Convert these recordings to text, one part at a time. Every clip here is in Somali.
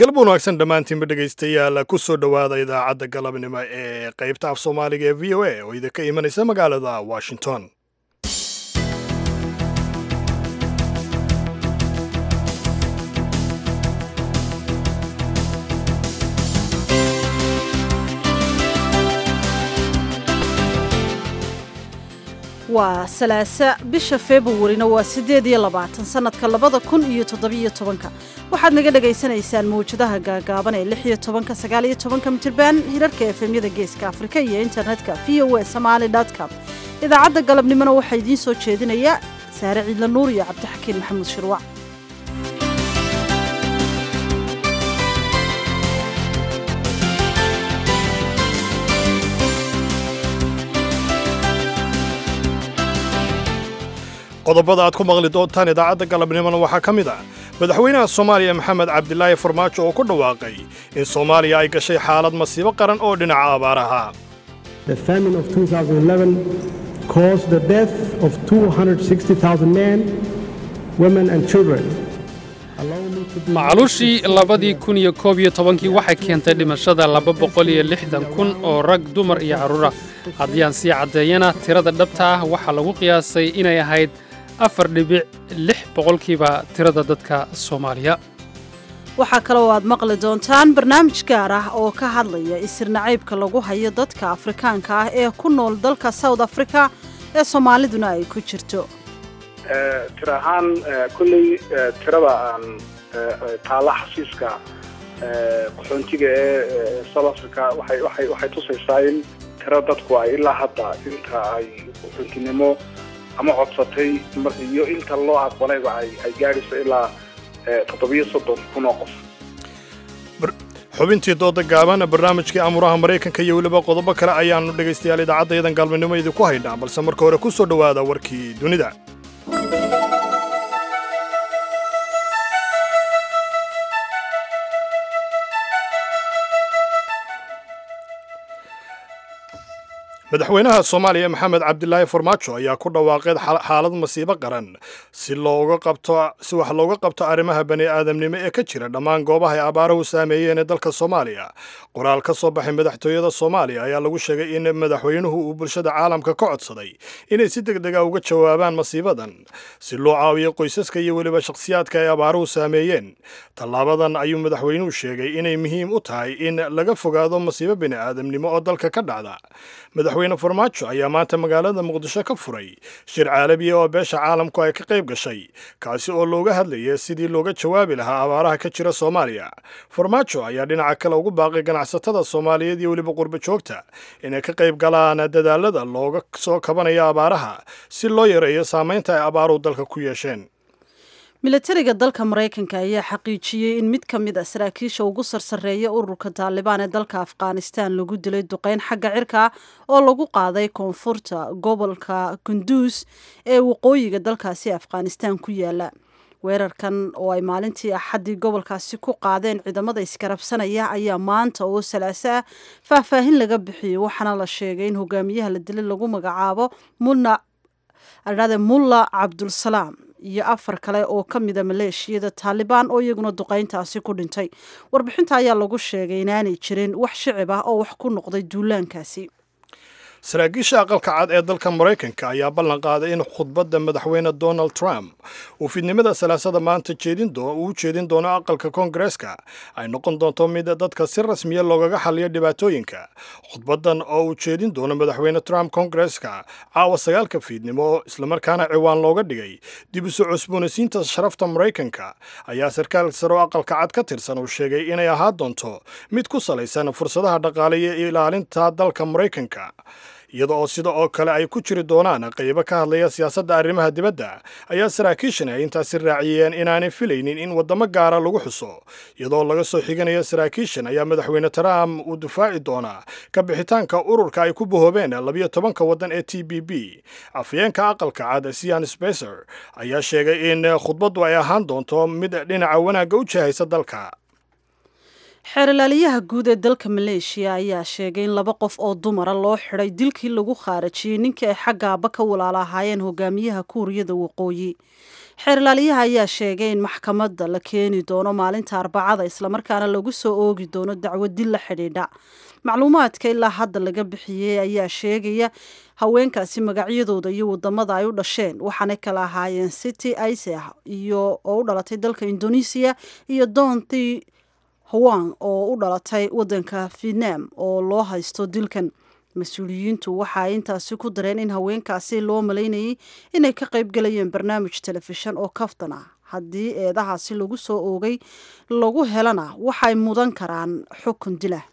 galab wanaagsan dhammaantiinba dhegaystayaal ku soo dhowaada idaacadda galabnimo ee qaybta af soomaaliga ee v o a oo idinka imanaysa magaalada washington waa salaasa bisha februarina waa siddeed iyo labaatan sannadka labada kun iyo toddobiyo tobanka waxaad naga dhagaysanaysaan mawjadaha gaagaaban ee lix iyo tobanka sagaal iyo tobanka mitirban hirarka efemyada geeska afrika iyo internetka v o a somaali com idaacadda galabnimona waxaa idiin soo jeedinaya saare ciidla nuur iyo cabdixakiin maxamuud shirwac qodobada aad ku maqli doontaan idaacadda galabnimona waxaa ka mid ah madaxweynaha soomaaliya maxamed cabdilaahi farmaajo oo ku dhawaaqay in soomaaliya ay gashay xaalad masiibo qaran oo dhinaca abaaraha The famine of 2011 caused the death of 260,000 men, women, and children. Allow me to be macaluushii labadii kun iyo koob iyo tobankii waxay keentay dhimashada laba boqol iyo lixdan kun oo rag dumar iyo carruura haddii aan sii caddeeyana tirada dhabta ah waxaa lagu qiyaasay inay ahayd afar dhibic lix boqolkiiba tirada dadka soomaaliya waxaa kaloo aad maqli doontaan barnaamij gaar ah oo ka hadlaya isir nacaybka lagu hayo dadka afrikaanka ah ee ku nool dalka south africa ee soomaaliduna ay ku jirto tiro ahaan kolley tirada aan taalla xasiiska qaxoontiga ee south africa waxay waxay waxay tusaysaa in tiro dadku ay ilaa hadda inta ay qaxoontinimo ama codsatay iyo inta loo aqbalayba ay ay gaadhayso ilaa toddobiyo soddon kun oo qof xubintii dooda gaaban barnaamijkii amuraha maraykanka iyo weliba qodobo kale ayaannu dhegaystayaal idaacaddayadan galminimo idinku haynaa balse marka hore ku soo dhowaada warkii dunida madaxweynaha soomaaliya maxamed cabdilaahi farmaajo ayaa ku dhawaaqeed xaalad masiibo qaran si looga qabto si wax looga qabto arrimaha bani aadamnimo ee ka jira dhammaan goobaha ay abaaruhu saameeyeen ee dalka soomaaliya qoraal ka soo baxay madaxtooyada soomaaliya ayaa lagu sheegay in madaxweynuhu uu bulshada caalamka ka codsaday inay si deg dega uga jawaabaan masiibadan si loo caawiyo qoysaska iyo weliba shakhsiyaadka ay abaaruhu saameeyeen tallaabadan ayuu madaxweynuhu sheegay inay muhiim u tahay in laga fogaado masiibo bani aadamnimo oo dalka ka dhacda madaxweyne farmaajo ayaa maanta magaalada muqdisho ka furay shir caalamiya oo beesha caalamku ay ka qayb gashay kaasi oo looga hadlaya sidii looga jawaabi lahaa abaaraha ka jira soomaaliya farmaajo ayaa dhinaca kale ugu baaqay ganacsatada soomaaliyeed iyo weliba qurbo joogta inay ka qayb galaan dadaalada looga soo kabanayo abaaraha si loo yareeyo saamaynta ay abaaruhu dalka ku yeesheen milatariga dalka maraykanka ayaa xaqiijiyey in mid ka mid a saraakiisha ugu sarsareeya ururka taalibaan ee dalka afghanistan lagu dilay duqeyn xagga cirka oo lagu qaaday koonfurta gobolka kunduus ee waqooyiga dalkaasi afghanistan ku yaala weerarkan oo ay maalintii axaddii gobolkaasi ku qaadeen ciidamada iskarabsanaya ayaa maanta oo salaaso ah faahfaahin laga bixiyey waxaana la sheegay in hogaamiyaha la dilay lagu magacaabo mulna mulla cabdulsalaam iyo afar kale oo ka mida maleeshiyada taalibaan oo iyaguna duqayntaasi ku dhintay warbixinta ayaa lagu sheegay inaanay jirin wax shicib ah oo wax ku noqday duulaankaasi saraakiisha aqalka cad ee dalka maraykanka ayaa ballan qaaday in khudbadda madaxweyne donald trump uu fidnimada salaasada maanta uu u jeedin doono aqalka koongareeska ay noqon doonto mid dadka si rasmiya loogaga xaliyo dhibaatooyinka khudbaddan oo uu jeedin doono madaxweyne trump koongareeska caawa sagaalka fiidnimo islamarkaana ciwaan looga dhigay dib u soo cusboonaysiinta sharafta maraykanka ayaa sarkaal sare oo aqalka cad ka tirsan uu sheegay inay ahaan doonto mid ku salaysan fursadaha dhaqaale iyo ilaalinta dalka maraykanka iyada oo sida oo kale ay ku jiri doonaan qaybo ka hadlaya siyaasadda arrimaha dibadda ayaa saraakiishan ay intaasi raaciyeen inaanay filaynin in waddamo gaara lagu xuso iyadoo laga soo xiganayo saraakiishan ayaa madaxweyne trump uu difaaci doonaa ka bixitaanka ururka ay ku bahoobeen labiyo tobanka waddan ee t b b afyeenka aqalka cad sian sbecer ayaa sheegay in khudbaddu ay ahaan doonto mid dhinaca wanaagga u jahaysa dalka xeerlaaliyaha guud ee dalka maleeshiya ayaa sheegay in laba qof oo dumara loo xidhay dilkii lagu khaarajiyey ninkii ay xagga aaba ka walaala ahaayeen hogaamiyaha kuuriyada waqooyi xeerlaaliyaha ayaa sheegay in maxkamadda la keeni doono maalinta arbacada islamarkaana lagu soo oogi doono dacwo dil la xidhiidha macluumaadka ilaa hadda laga bixiyey ayaa sheegaya haweenkaasi magacyadooda iyo wadamada ay u dhasheen waxaanay kala ahaayeen city iseh iyo oo u dhalatay dalka indonesiya iyo donti hawang oo u dhalatay wadanka vietnam oo loo haysto dilkan mas-uuliyiintu waxa ay intaasi ku dareen in haweenkaasi loo malaynayay inay ka qaybgalayeen barnaamij telefishan oo kaftan ah haddii eedahaasi lagu soo oogay lagu helana waxay mudan karaan xukun dilah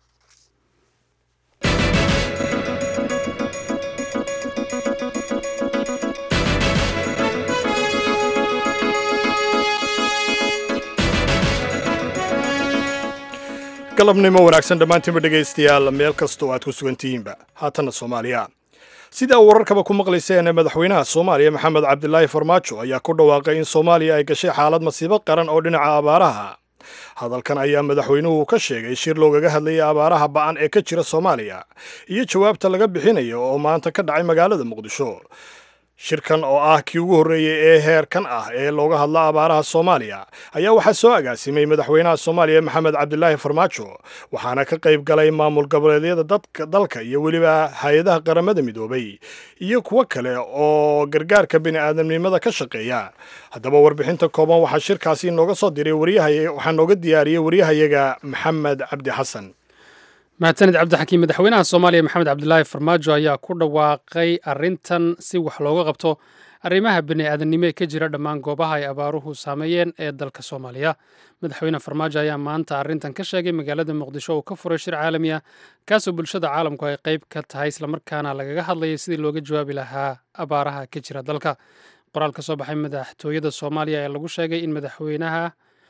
galabnimo wanaagsan dhammaantiinba dhegaystayaal meel kastoo aad ku sugantihiinba haatanna soomaaliya sidaa wararkaba ku maqlayseen madaxweynaha soomaaliya maxamed cabdilaahi farmaajo ayaa ku dhawaaqay in soomaaliya ay gashay xaalad masiibo qaran oo dhinaca abaaraha hadalkan ayaa madaxweynuhu ka sheegay shir loogaga hadlayay abaaraha ba'an ee ka jira soomaaliya iyo jawaabta laga bixinayo oo maanta ka dhacay magaalada muqdisho shirkan oo ah kii ugu horreeyey ee heerkan ah ee looga hadla abaaraha soomaaliya ayaa waxaa soo agaasimay madaxweynaha soomaaliya maxamed cabdilaahi farmaajo waxaana ka qayb galay maamul goboleedyada dadka dalka iyo weliba hay-adaha qaramada midoobay iyo kuwo kale oo gargaarka bini'aadamnimada ka shaqeeya haddaba warbixinta kooban waxaa shirkaasi nooga soo diray waxaa nooga diyaariyey waryahayaga maxamed cabdi xasan mahadsanid cabdixakiim madaxweynaha soomaaliya maxamed cabdilaahi farmaajo ayaa ku dhawaaqay arrintan si wax looga qabto arrimaha bini'aadanimo ee ka jira dhammaan goobaha ay abaaruhu saameeyeen ee dalka soomaaliya madaxweyne farmaajo ayaa maanta arrintan ka sheegay magaalada muqdisho uu ka furay shir caalami ah kaasoo bulshada caalamku ay qayb ka tahay islamarkaana lagaga hadlayay sidii looga jawaabi lahaa abaaraha ka jira dalka qoraal ka soo baxay madaxtooyada soomaaliya ayaa lagu sheegay in madaxweynaha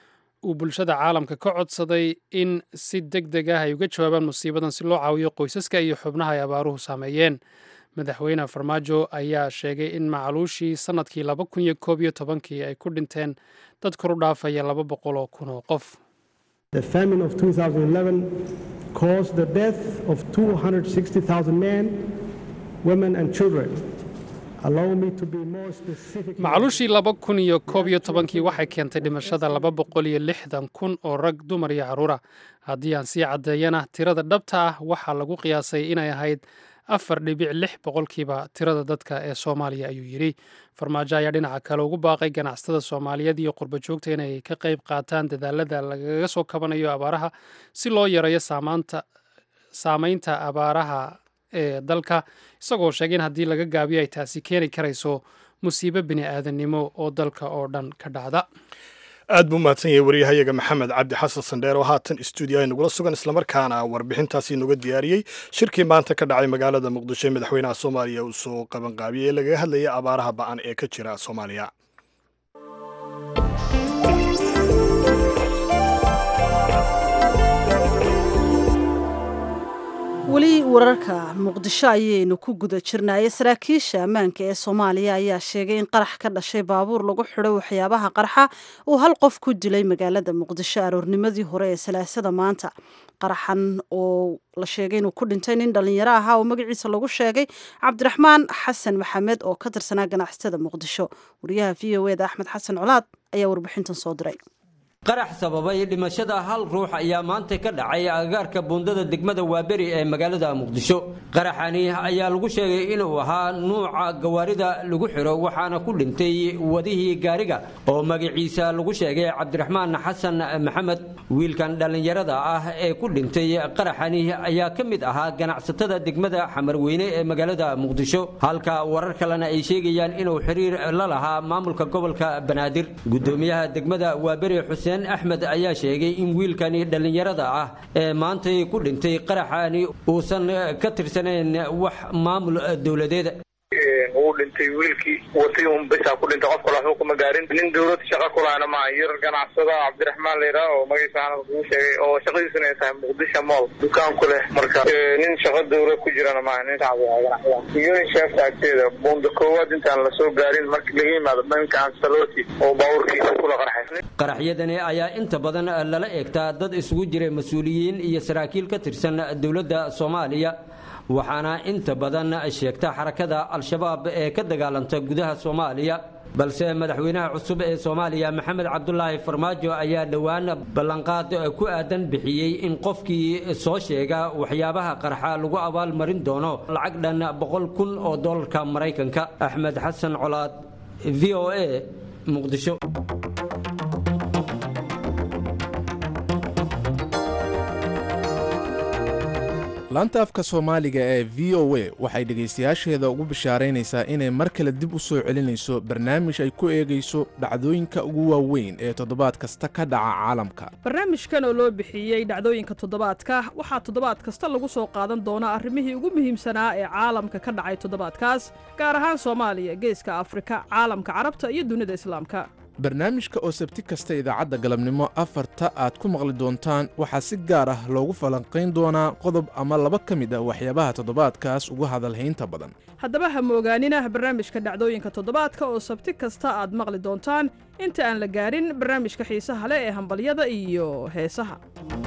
uu bulshada caalamka ka codsaday in si deg deg ah ay uga jawaabaan musiibadan si loo caawiyo qoysaska iyo xubnaha ay abaaruhu saameeyeen madaxweyne farmaajo ayaa sheegay in macluushii sannadkii laba kun iyo koob iyo tobankii ay ku dhinteen dad kor u dhaafaya laba boqol oo kun oo qof The famine of 2011 caused the death of 260,000 men, women, and children. Allow me to be more specific. macluushii laba kun iyo koob iyo tobankii waxay keentay dhimashada laba boqol iyo lixdan kun oo rag dumar iyo carruura haddii aan sii caddeeyana tirada dhabta ah waxaa lagu qiyaasay inay ahayd afar dhibic lix boqolkiiba tirada dadka ee soomaaliya ayuu yidhi farmaajo ayaa dhinaca kale ugu baaqay ganacsatada soomaaliyeed iyo qurba joogta inay ka qayb qaataan dadaalada lagaga soo kabanayo abaaraha si loo yareeyo saamaanta saamaynta abaaraha ee dalka isagoo sheegay in haddii laga gaabiyo ay taasi keeni karayso musiibo bini'aadanimo oo dalka oo dhan ka dhacda aad buu mahadsan yahay waryahayaga maxamed cabdi xasan sandheer oo haatan stuudio ay nagula sugan islamarkaana warbixintaasi noga diyaariyey shirkii maanta ka dhacay magaalada muqdisho ee madaxweynaha soomaaliya uu soo qabanqaabiyey ee lagaga hadlayay abaaraha ba'an ee ka jira soomaaliya weli wararka muqdisho ayaynu ku guda jirnaaye saraakiisha ammaanka ee soomaaliya ayaa sheegay in qarax ka dhashay baabuur lagu xidho waxyaabaha qarxa uu hal qof ku dilay magaalada muqdisho aroornimadii hore ee salaasada maanta qaraxan oo la sheegay inuu ku dhintay nin dhallinyaro ahaa oo magaciisa lagu sheegay cabdiraxmaan xasan maxamed oo ka tirsanaa ganacsatada muqdisho wariyaha v o eda axmed xasan colaad ayaa warbixintan soo diray qarax sababay dhimashada hal ruux ayaa maanta ka dhacay agagaarka buundada degmada waaberi ee magaalada muqdisho qaraxani ayaa lagu sheegay inuu ahaa nuuca gawaarida lagu xidho waxaana ku dhintay wadihii gaariga oo magaciisa lagu sheegay cabdiraxmaan xasan maxamed wiilkan dhallinyarada ah ee ku dhintay qaraxani ayaa ka mid ahaa ganacsatada degmada xamarweyne ee magaalada muqdisho halka warar kalena ay sheegayaan inuu xiriir la lahaa maamulka gobolka banaadir gudoomiyaha degmada waaberi xuseen axmed ayaa sheegay in wiilkani dhallinyarada ah ee maantay ku dhintay qaraxani uusan ka tirsanayn wax maamul dowladeeda uu dhintay wiilkii watay un bisaa ku dhintay qof kale waxba kuma gaarin nin dawlad shaqa kulaana maaha yar ganacsada cabdiraxmaan layidhaha oo magaciisa aanad kuu sheegay oo shaqadiisuna ay tahay muqdisho mool dukaan ku leh marka nin shaqa dawlad ku jirana maaha nin shacbi ah ganacsada unisheefta agteeda buunda koowaad intaan lasoo gaarin marka laga yimaado dhanka ansaloti oo baabuurkiisa kula qarxay qaraxyadani ayaa inta badan lala eegtaa dad isugu jiray mas-uuliyiin iyo saraakiil ka tirsan dowladda soomaaliya waxaana inta badan sheegta xarakada al-shabaab ee ka dagaalanta gudaha soomaaliya balse madaxweynaha cusub ee soomaaliya maxamed cabdulaahi farmaajo ayaa dhowaan ballanqaad ku aadan bixiyey in qofkii soo sheega waxyaabaha qarxa lagu abaalmarin doono lacag dhan boqol kun oo dollarka maraykanka axmed xasan colaad v o a muqdisho laanta afka soomaaliga ee v o a waxay dhegaystayaasheeda ugu bishaaraynaysaa inay mar kale dib u soo celinayso barnaamij ay ku eegayso dhacdooyinka ugu waaweyn ee toddobaad kasta ka dhaca caalamka barnaamijkan oo loo bixiyey dhacdooyinka toddobaadka waxaa toddobaad kasta lagu soo qaadan doonaa arrimihii ugu muhiimsanaa ee caalamka ka dhacay toddobaadkaas gaar ahaan soomaaliya geeska afrika caalamka carabta iyo dunida islaamka barnaamijka oo sabti kasta idaacadda galabnimo afarta aad ku maqli doontaan waxaa si gaar ah loogu falanqayn doonaa qodob ama laba ka mid ah waxyaabaha toddobaadkaas ugu hadalhaynta badan haddaba ha moogaanina barnaamijka dhacdooyinka toddobaadka oo sabti kasta aad maqli doontaan inta aan la gaarin barnaamijka xiisaha leh ee hambalyada iyo heesaha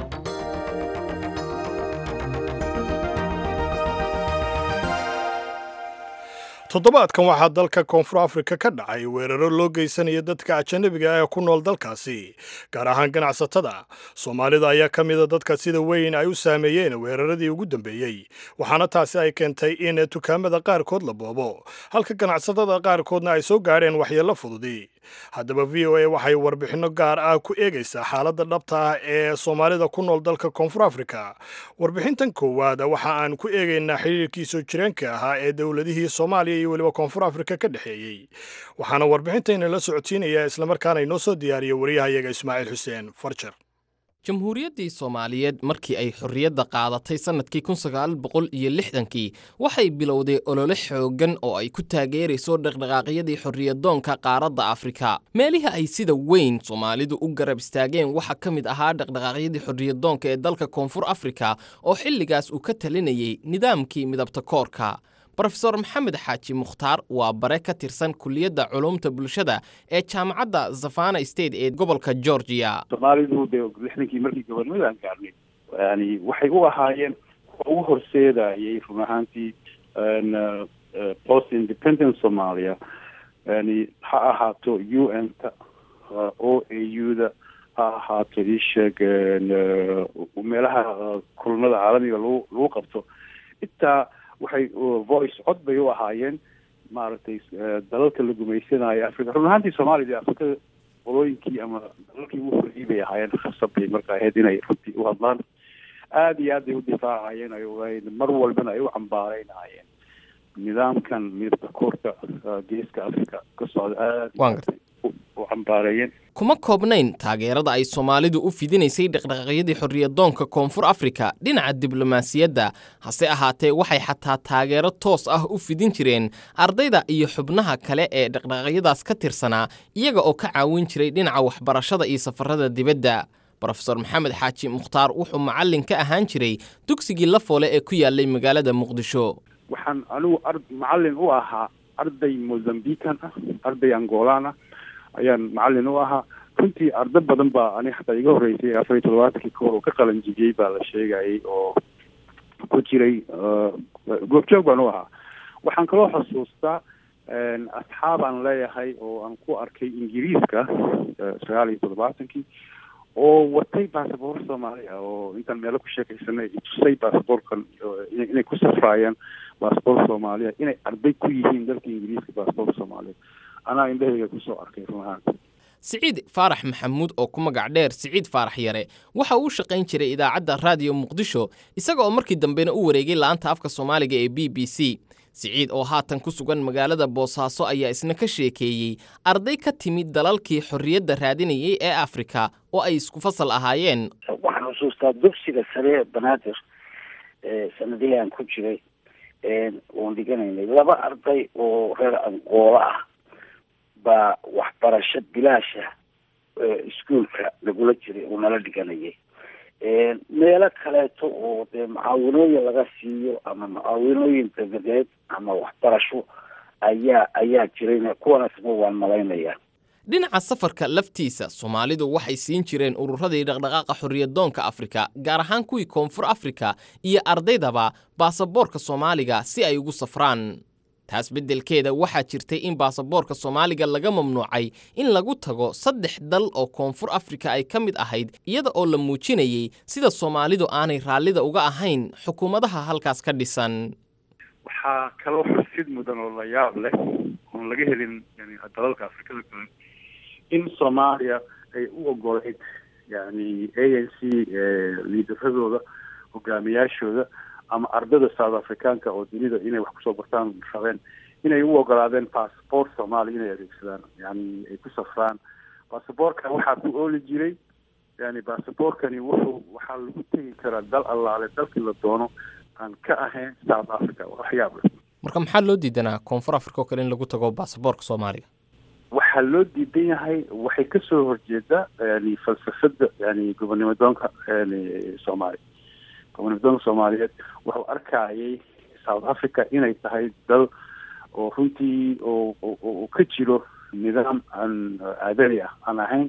toddobaadkan waxaa dalka koonfur afrika ka dhacay weeraro loo geysanaya dadka ajanabiga ah ee ku nool dalkaasi gaar ahaan ganacsatada soomaalida ayaa ka mida dadka sida weyn ay u saameeyeen weeraradii ugu dambeeyey waxaana taasi ay keentay in dukaamada qaarkood la boobo halka ganacsatada qaarkoodna ay soo gaadheen waxyeello fududi haddaba v o a waxay warbixinno gaar ah ku eegaysaa xaaladda dhabta ah ee soomaalida ku nool dalka koonfur afrika warbixintan koowaad waxa aan ku eegaynaa xiriirkii soo jireenka ahaa ee dowladihii soomaaliya iyo weliba koonfur afrika ka dhexeeyey waxaana warbixintayna la socodsiinaya islamarkaana inoo soo diyaariya wariyahayaga ismaaciil xuseen farjar jamhuuriyaddii soomaaliyeed markii ay xorriyadda qaadatay sannadkii kun sagaal boqol iyo lixdankii waxay bilowday olole xooggan oo ay ku taageerayso dhaqdhaqaaqyadii xorriyadoonka qaaradda afrika meelihii ay sida weyn soomaalidu u garab istaageen waxaa ka mid ahaa dhaqdhaqaaqyadii xorriyadoonka ee dalka koonfur afrika oo xilligaas uu ka talinayay nidaamkii midabta koorka rofeor maxamed xaaji mukhtaar waa bare ka tirsan kuliyadda culumta bulshada ee jaamacadda zafana state ee gobolka georgia soomaalidu de lixdankii markii gobolnimadaan gaarnay yani waxay u ahaayeen kuwa ugu horseedayay run ahaantii post independent somalia yani ha ahaato u n ta o a u da ha ahaato isheeg meelaha kulanada caalamiga lagu lagu qabto intaa waxay voice cod bay u ahaayeen maaragtay dalalka la gumaysanayo africa run ahaantii soomaaliya afrika qolooyinkii ama dalalkii ugu horreeyey bay ahaayeen khasab bay marka ahayd inay runtii u hadlaan aada iyo aad bay u difaacayeen ay mar walbana ay u cambaaraynayeen nidaamkan midabka koorka geeska africa ka socda aada u cambaareeyeen kuma koobnayn taageerada ay soomaalidu u fidinaysay dhaqdhaqaaqyadii xorriyadoonka koonfur afrika dhinaca diblomaasiyadda hase ahaatee waxay xataa taageero toos ah u fidin jireen ardayda iyo xubnaha kale ee dhaqdhaqaaqyadaas ka tirsanaa iyaga oo ka caawin jiray dhinaca waxbarashada iyo safarada dibadda rofeor maxamed xaaji mukhtaar wuxuu macallin ka ahaan jiray dugsigii lafoole ee ku yaalay magaalada muqdisho waxaan anigu macallin u ahaa arday mozambican ah arday angolaan ah ayaan macallin u ahaa runtii ardo badan baa ani xataa iga horreysay afar iyo toddobaatankii kahor oo ka qalanjibiyey baa la sheegayay oo ku jiray goobjoog baan u ahaa waxaan kaloo xusuustaa asxaabaan leeyahay oo aan ku arkay ingiriiska sagaal iyo toddobaatankii oo watay basaboor soomaali ah oo intaan meelo ku sheekaysanay tusay basaboorkan inay ku safraayaan basaboor soomaaliya inay arday ku yihiin dalka ingiriiska basaboor soomaaliya anaa indhahayga kusoo arkay run ahaan siciid faarax maxamuud oo ku magac dheer siciid faarax yare waxa uu u shaqayn jiray idaacadda raadiyo muqdisho isaga oo markii dambena u wareegay la'aanta afka soomaaliga ee b b c siciid oo haatan ku sugan magaalada boosaaso ayaa isna ka sheekeeyey arday ka timid dalalkii xorriyadda raadinayay ee afrika oo ay isku fasal ahaayeen waxaan xusuustaa dugsiga sare banaadir sanadihii aan ku jiray oon dhiganaynay laba arday oo reer anqoola ah baa waxbarasho bilaasha iskuolka lagula jiray oo nala dhiganayay meelo kaleeto oo dee mucaawinooyin laga siiyo ama mucaawinooyin dabadeed ama waxbarasho ayaa ayaa jirayna kuwanaasna waan malaynayaa dhinaca safarka laftiisa soomaalidu waxay siin jireen ururadii dhaqdhaqaaqa xorriyadoonka afrika gaar ahaan kuwii koonfur afrika iyo ardaydaba baasaboorka soomaaliga si ay ugu safraan taas beddelkeeda waxaa jirtay in baasaboorka soomaaliga laga mamnuucay in lagu tago saddex dal oo koonfur afrika ay ka mid ahayd iyada oo la muujinayey sida soomaalidu aanay raallida uga ahayn xukuumadaha halkaas ka dhisan waxaa kaloo xusid mudan oo la yaab leh oon laga helin yani dalalka afrikada kale in soomaaliya ay u ogoleyd yani a n c liidaradooda hogaamiyaashooda ama ardada south africaanka oo dunida inay wax kusoo bartaan rabeen inay u ogolaadeen passport soomaaliya inay adeegsadaan yani ay ku safraan basaboorka waxaa ku ooli jiray yani basaboorkani wuxuu waxaa lagu tegi karaa dal allaale dalkii la doono aan ka ahayn south africa waxyaab leh marka maxaa loo diidanaa koonfur africa oo kale in lagu tago baasaboorka soomaaliga waxaa loo diidan yahay waxay kasoo horjeedaa yani falsafada yani gobonnimo doonka yani soomaaliya gobonnimo doonka soomaaliyeed wuxuu arkayay south africa inay tahay dal oo runtii oo oo ka jiro nidaam aan aadani ah aan ahayn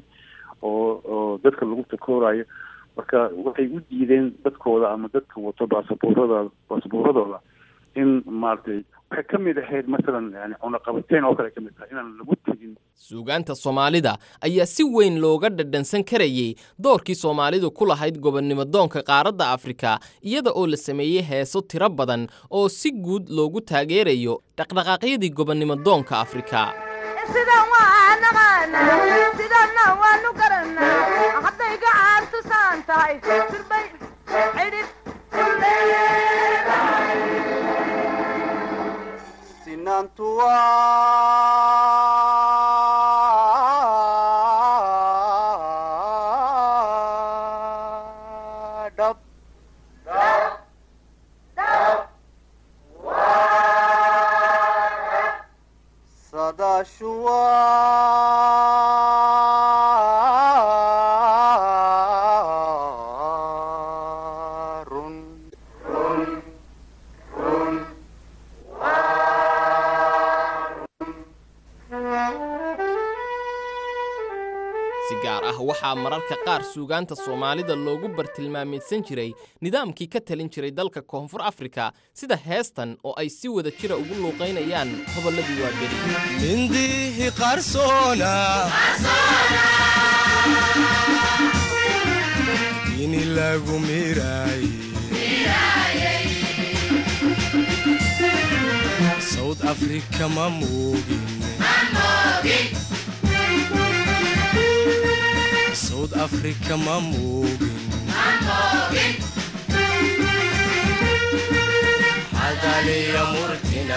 oo oo dadka lagu takoorayo marka waxay u diideen dadkooda ama dadka wato baasaboorada baasaboorradooda in maaragtay waxay ka mid ahayd masalan yani cunaqabateyn oo kale ka mid tahay inaan lagu tegin suugaanta soomaalida ayaa si weyn looga dhadhansan karayey doorkii soomaalidu ku lahayd gobonnimo doonka qaaradda afrika iyada oo la sameeyey heeso tiro badan oo si guud loogu taageerayo dhaqdhaqaaqyadii gobonnimo doonka afrika sidan waa naqaanaa sidanna waanu garanaa hadday gacaantu saan tahay sirbay cidhib sinantu waa dhab sadashu waa run si gaar ah waxaa mararka qaar suugaanta soomaalida loogu bartilmaameedsan jiray nidaamkii ka talin jiray dalka koonfur afrika sida heestan oo ay si wada jira ugu luuqaynayaan hobolladii waaberi mindihi qarsoona ini lagu miraay south africa ma moogin south africa ma moogin hadaliya murtina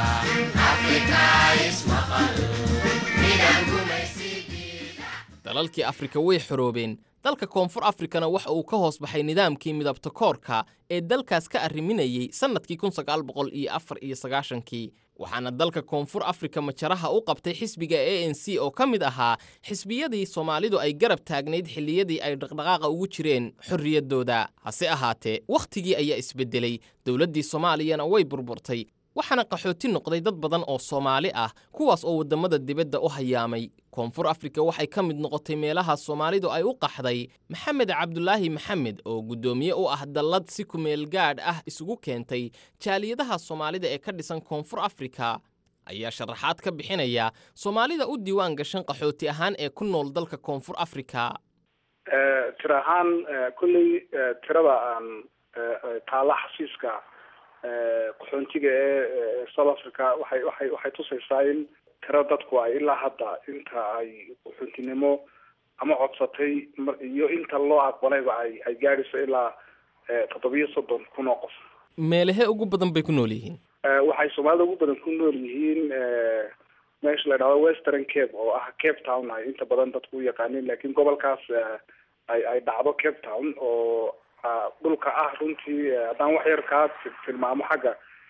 dalalkii afrika way xoroobeen dalka koonfur afrikana waxa uu ka hoos baxay nidaamkii midabta koorka ee dalkaas ka arriminayey sannadkii kun sagaal boqol iyo afar iyo sagaashankii waxaana dalka koonfur afrika majaraha u qabtay xisbiga a n c oo ka mid ahaa xisbiyadii soomaalidu ay garab taagnayd xilliyadii ay dhaqdhaqaaqa ugu jireen xorriyaddooda hase ahaatee wakhtigii ayaa isbeddelay dowladdii soomaaliyana way burburtay waxaana qaxooti noqday dad badan oo soomaali ah kuwaas oo waddamada dibadda u hayaamay koonfur afrika waxay ka mid noqotay meelaha soomaalidu ay u qaxday maxamed cabdulaahi maxamed oo guddoomiye u ah dallad si kumeel gaadh ah isugu keentay jaaliyadaha soomaalida ee ka dhisan koonfur afrika ayaa sharaxaad ka bixinaya soomaalida u diiwaan gashan qaxooti ahaan ee ku nool dalka koonfur afrika tira ahaan kolley tirada aan taala xasiiska qaxoontiga ee south africa waxay waxay waxay tusaysaa in tiro dadku ay ilaa hadda inta ay qaxoontinimo ama codsatay iyo inta loo aqbalayba ay ay gaadhayso ilaa toddobiyo soddon kun oo qof meelahee ugu badan bay ku nool yihiin waxay soomaalida ugu badan ku nool yihiin meesha la dhahdo western cape oo ah cape town ay inta badan dadku u yaqaaniin laakiin gobolkaas ay ay dhacdo cape town oo dhulka ah runtii haddaan wax yar kaa tilmaamo xagga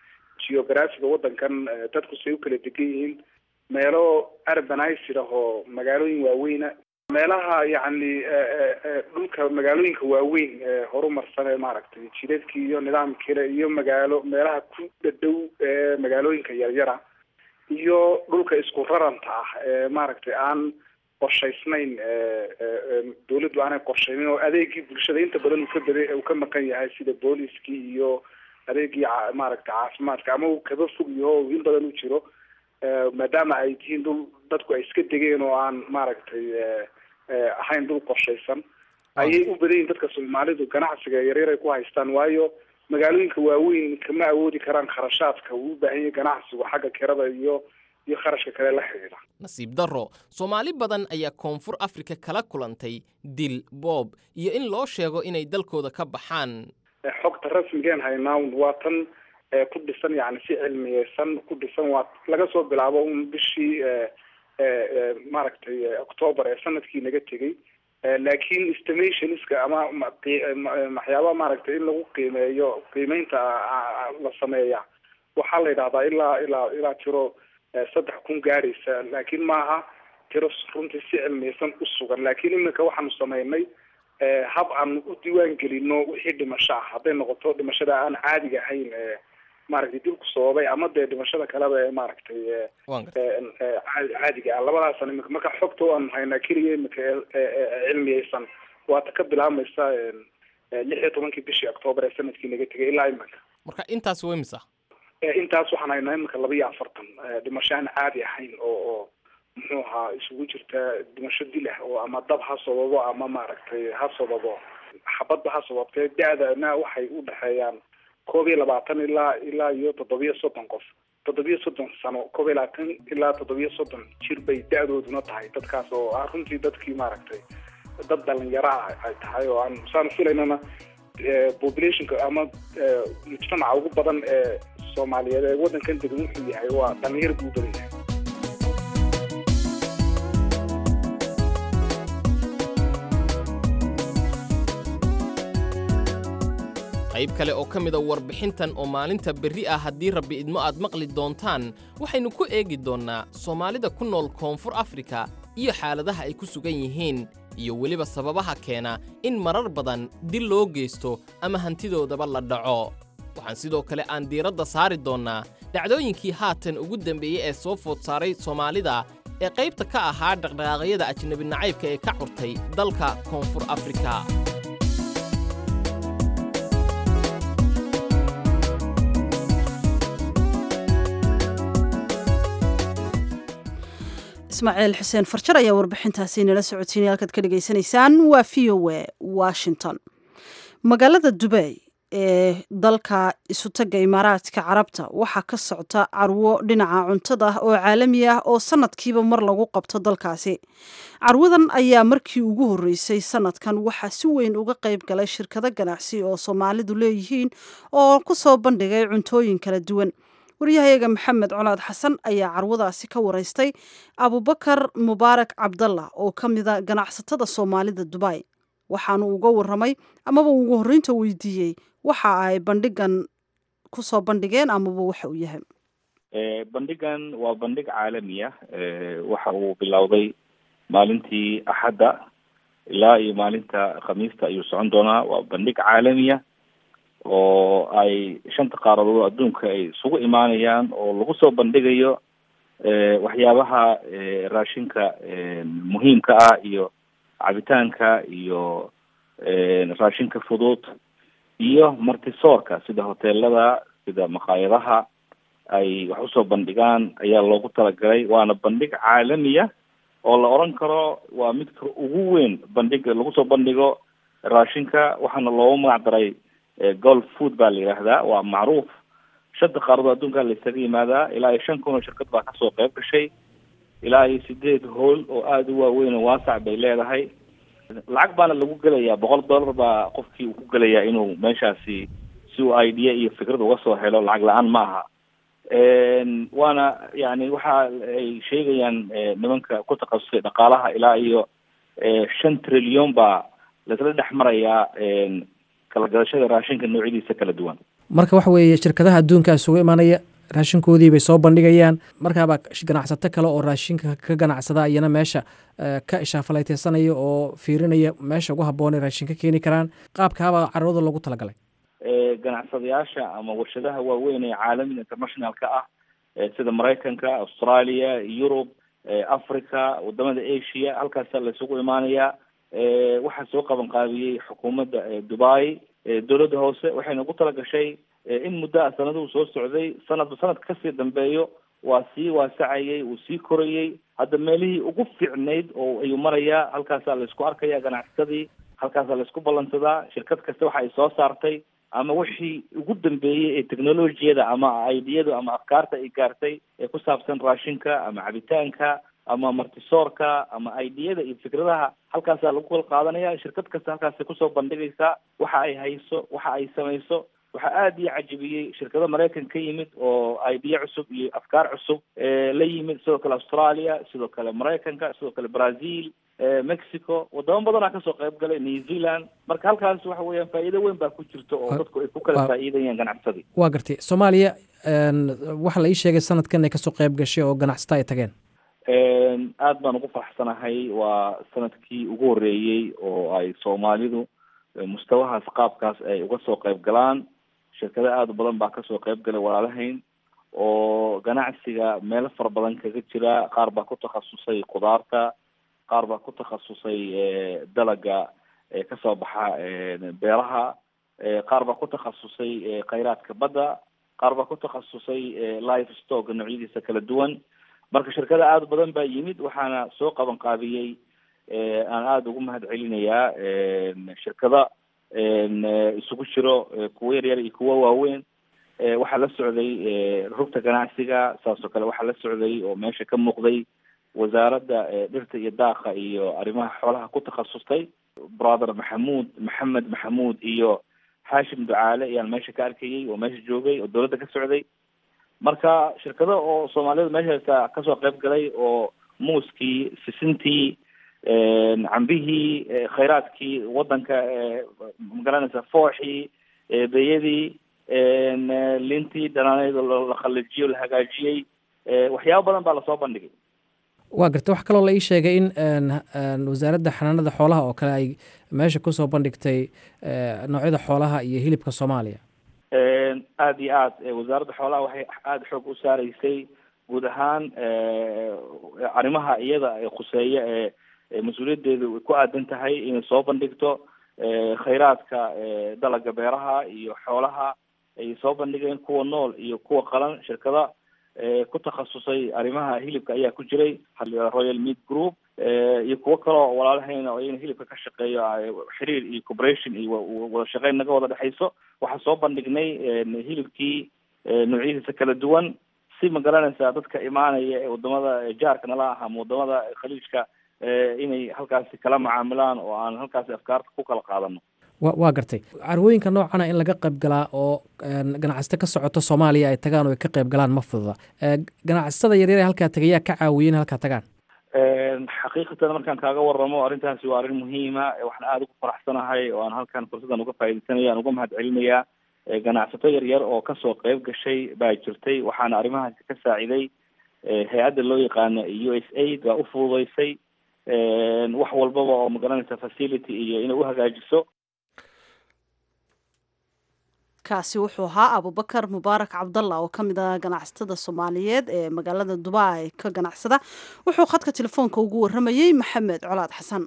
geographiga waddankan dadku say u kala degan yihiin meelo urbanized ah oo magaalooyin waaweyna meelaha yacni dhulka magaalooyinka waaweyn ee horumarsan ee maaragtay jidadkii iyo nidaamkiile iyo magaalo meelaha ku dhadhow ee magaalooyinka yaryara iyo dhulka isku raranta ah ee maaragtay aan qorshaysnayn dawladdu aanay qorshaynin oo adeegii bulshada inta badan uu ka bada uu ka maqan yahay sida booliskii iyo adeegii maaragtay caafimaadka ama uu kaba fog yaho in badan u jiro maadaama ay tihiin dhul dadku ay iska degeen oo aan maaragtay ahayn dhul qorshaysan ayay u badan yihin dadka soomaalidu ganacsiga yaryar ay ku haystaan waayo magaalooyinka waaweyn kama awoodi karaan kharashaadka uu u baahan yahay ganacsigu xagga kirada iyo iyo kharashka kale la xidhiidha nasiib darro soomaali badan ayaa koonfur afrika kala kulantay dil boob iyo in loo sheego inay dalkooda ka baxaan xogta rasmigeen haynaawn waa tan ku dhisan yani si cilmiyeysan ku dhisan waa laga soo bilaabo un bishii maaragtay octoober ee sanadkii naga tegey laakiin estimationska ama waxyaaba maaragtay in lagu qiimeeyo qiimeynta la sameeya waxaa la yidhahdaa ilaa ilaa ilaa tiro saddex kun gaadhaysa laakiin maaha tiro runtii si cilmiyeysan u sugan laakiin iminka waxaanu sameynay hab aan u diiwaan gelino wixii dhimasho ah hadday noqoto dhimashada aan caadiga ahayn maaragtay dilku sababay ama dee dhimashada kaleba ee maaragtay caadiga ah labadaasan imika marka xogta aan haynaa keliya imika cilmiyeysan waata ka bilaabmaysa lix iyo tobankii bishii octoober ee sanadkii naga tegay ilaa iminka marka intaas way misa intaas waxaan haynaa imika laba iyo afartan dhimasho aan caadi ahayn oo oo muxuu ahaa isugu jirta dhimasho dil ah oo ama dab ha sababo ama maaragtay ha sababo xabadba ha sababtee da-dana waxay u dhexeeyaan koob iyo labaatan ilaa ilaa iyo toddobiyo soddon qof toddobiyo soddon sano koob iyo labaatan ilaa toddobiyo soddon jir bay da-dooduna tahay dadkaas oo ah runtii dadkii maaragtay dad dhalinyaro ah ay tahay oo aan saan filaynana populationka ama mujtamaca ugu badan ee soomaaliyeed ee waddankan degan wuxuu yahay waa dhalinyar buu badan yahay qayb kale oo ka mida warbixintan oo maalinta berri ah haddii rabbi idmo aad maqli doontaan waxaynu ku eegi doonnaa soomaalida ku nool koonfur afrika iyo xaaladaha ay ku sugan yihiin iyo weliba sababaha keena in marar badan dil loo geysto ama hantidoodaba la dhaco waxaan sidoo kale aan diiradda saari doonnaa dhacdooyinkii haatan ugu dambeeyey ee soo food saaray soomaalida ee qaybta ka ahaa dhaqdhaqaaqyada ajnabi nacaybka ee ka curtay dalka koonfur afrika ismaaciil xuseen farjar ayaa warbixintaasi nala socodsiinay halkaad ka dhegaysanaysaan waa v o a washington magaalada dubey ee dalka isutaga imaaraadka carabta waxaa ka socta carwo dhinaca cuntada ah oo caalami ah oo sanadkiiba mar lagu qabto dalkaasi carwadan ayaa markii ugu horreysay sanadkan waxaa si weyn uga qayb galay shirkado ganacsi oo soomaalidu leeyihiin oo ku soo bandhigay cuntooyin kala duwan waryahayaga maxamed colaad xasan ayaa carwadaasi ka waraystay abubakar mubaarak cabdallah oo ka mida ganacsatada soomaalida dubay waxaanu uga waramay amaba ugu horreynta weydiiyey waxa ay bandhigan kusoo bandhigeen amaba waxa uu yahay bandhigan waa bandhig caalami ah waxa uu bilowday maalintii axadda ilaa iyo maalinta khamiista ayuu socon doonaa waa bandhig caalamiya oo ay shanta qaaradood adduunka ay isugu imaanayaan oo lagu soo bandhigayo waxyaabaha raashinka muhiimka ah iyo cabitaanka iyo raashinka fudud iyo martisoorka sida hoteelada sida maqaayadaha ay wax usoo bandhigaan ayaa loogu talagalay waana bandhig caalamiya oo la oran karo waa midka ugu weyn bandhiga lagu soo bandhigo raashinka waxaana loogu magac daray golf food baa la yidhaahdaa waa macruuf shanta qaaradood adduunka la isaga yimaadaa ilaa iyo shan kun oo shirkad baa kasoo qayb gashay ilaa iyo sideed hool oo aada u waaweyn oo waasac bay leedahay lacag baana lagu gelayaa boqol dollar baa qofkii uu ku gelayaa inuu meeshaasi si uu idea iyo fikrad uga soo helo lacag la-aan ma aha waana yani waxa ay sheegayaan nimanka ku takhasusay dhaqaalaha ilaa iyo shan trilyon baa laisla dhex marayaa kala gadashada raashinka noocyadiisa kala duwan marka waxa weeye shirkadaha adduunka isugu imanaya raashinkoodii bay soo bandhigayaan markaaba ganacsato kale oo raashinka ka ganacsada iyana meesha ka ishaafalayteysanaya oo fiirinaya meesha ugu habboon ee raashin ka keeni karaan qaabkaabaa carwada loogu talagalay ganacsadayaasha ama warshadaha waaweyn ee caalamiga internationalka ah sida maraykanka australia yurub africa wadamada asia halkaasa la isugu imaanayaa waxaa soo qaban qaabiyey xukuumadda dubai dowladda hoose waxayna ugu talagashay in muddo a sanaduhu soo socday sanadba sanadka kasii dambeeyo waa sii waasacayay wuu sii korayey hadda meelihii ugu fiicnayd oo ayuu marayaa halkaasaa la isku arkaya ganacsadii halkaasaa la isku ballansadaa shirkad kasta waxa ay soo saartay ama wixii ugu dambeeyey ee technologiyada ama idiyadu ama afkaarta ay gaartay ee ku saabsan raashinka ama cabitaanka ama martisoorka ama idiyada iyo fikradaha halkaasaa lagu kala qaadanaya shirkad kasta halkaasay kusoo bandhigaysaa waxa ay hayso waxa ay samayso waxaa aada ii cajibiyey shirkado maraykan ka yimid oo idea cusub iyo afkaar cusub la yimid sidoo kale australia sidoo kale maraykanka sidoo kale brazil mexico wadamo badanaa kasoo qayb galay new zealand marka halkaas waxa weeyaan faa'iido weyn baa ku jirta oo dadku ay ku kala faa'iidayaan ganacsadii waa gartay soomaaliya waxaa la ii sheegay sanadkan ay kasoo qayb gashay oo ganacsata ay tageen aad baan ugu faraxsanahay waa sanadkii ugu horreeyey oo ay soomaalidu mustawahaas qaabkaas ay uga soo qayb galaan shirkado aada u badan baa kasoo qayb galay walaalahayn oo ganacsiga meelo fara badan kaga jira qaar baa ku takhasusay khudaarta qaar baa ku takhasusay dalaga kasoo baxa beeraha qaar baa ku takhasusay khayraadka badda qaar baa ku takhasusay life stock noocyadiisa kala duwan marka shirkada aada u badan baa yimid waxaana soo qaban qaabiyey aan aada ugu mahad celinayaa shirkada isugu jiro kuwo yaryar iyo kuwo waaweyn waxaa la socday rugta ganacsiga saas oo kale waxaa la socday oo meesha ka muuqday wasaaradda dhirta iyo daaqa iyo arrimaha xoolaha ku takhasustay brother maxamuud maxamed maxamuud iyo xaashim ducaale ayaan meesha ka arkayay oo meesha joogay oo dowladda ka socday marka shirkado oo soomaalida meeshaasa kasoo qayb galay oo muuskii sisintii cambihii khayraadkii wadanka magaranaysa fooxii beyadii lintii dhanaaneyd la khalijiyo la hagaajiyey waxyaabo badan baa lasoo bandhigay waa garta wax kaloo la ii sheegay in wasaaradda xanaanada xoolaha oo kale ay meesha kusoo bandhigtay noocyada xoolaha iyo hilibka soomaaliya aada iyo aad wasaaradda xoolaha waxay aada xoog u saaraysay guud ahaan arrimaha iyada khuseeya ee mas-uuliyaddeedu ku aadan tahay inay soo bandhigto khayraadka dalaga beeraha iyo xoolaha ay soo bandhigeen kuwa nool iyo kuwa qalan shirkada ku takhasusay arrimaha hilibka ayaa ku jiray royal meat group iyo kuwo kaleo walaalahayna oo iyana hilibka ka shaqeeyo xiriir iyo corporation iyo wada shaqeyn naga wada dhexayso waxaa soo bandhignay hilibkii noocyadiisa kala duwan si ma garanaysaa dadka imaanaya ee wadamada jaarka nala ah ama wadamada khaliijka inay halkaasi kala macaamilaan oo aan halkaasi afkaarta ku kala qaadano wa waa gartay carwooyinka noocana in laga qayb galaa oo ganacsato ka socoto soomaaliya ay tagaan oo ay ka qayb galaan ma fududa ganacsatada yaryar ee halkaa tagayaa ka caawiya in halkaa tagaan xaqiiqatan markaan kaaga waramo arrintaasi waa arrin muhiima waxaan aada ugu faraxsanahay oo aan halkan fursadan uga faaidaysanaya aan uga mahad celinayaa ganacsato yaryar oo kasoo qayb gashay baa jirtay waxaana arrimahaasi ka saaciday hay-adda loo yaqaano u s aid baa u fududeysay wax walbaba oo magaranaysa facility iyo inay u hagaajiso kaasi wuxuu ahaa abubakar mubaarak cabdalla oo ka mid ah ganacsatada soomaaliyeed ee magaalada dubai ka ganacsada wuxuu khadka telefoonka ugu waramayey maxamed colaad xasan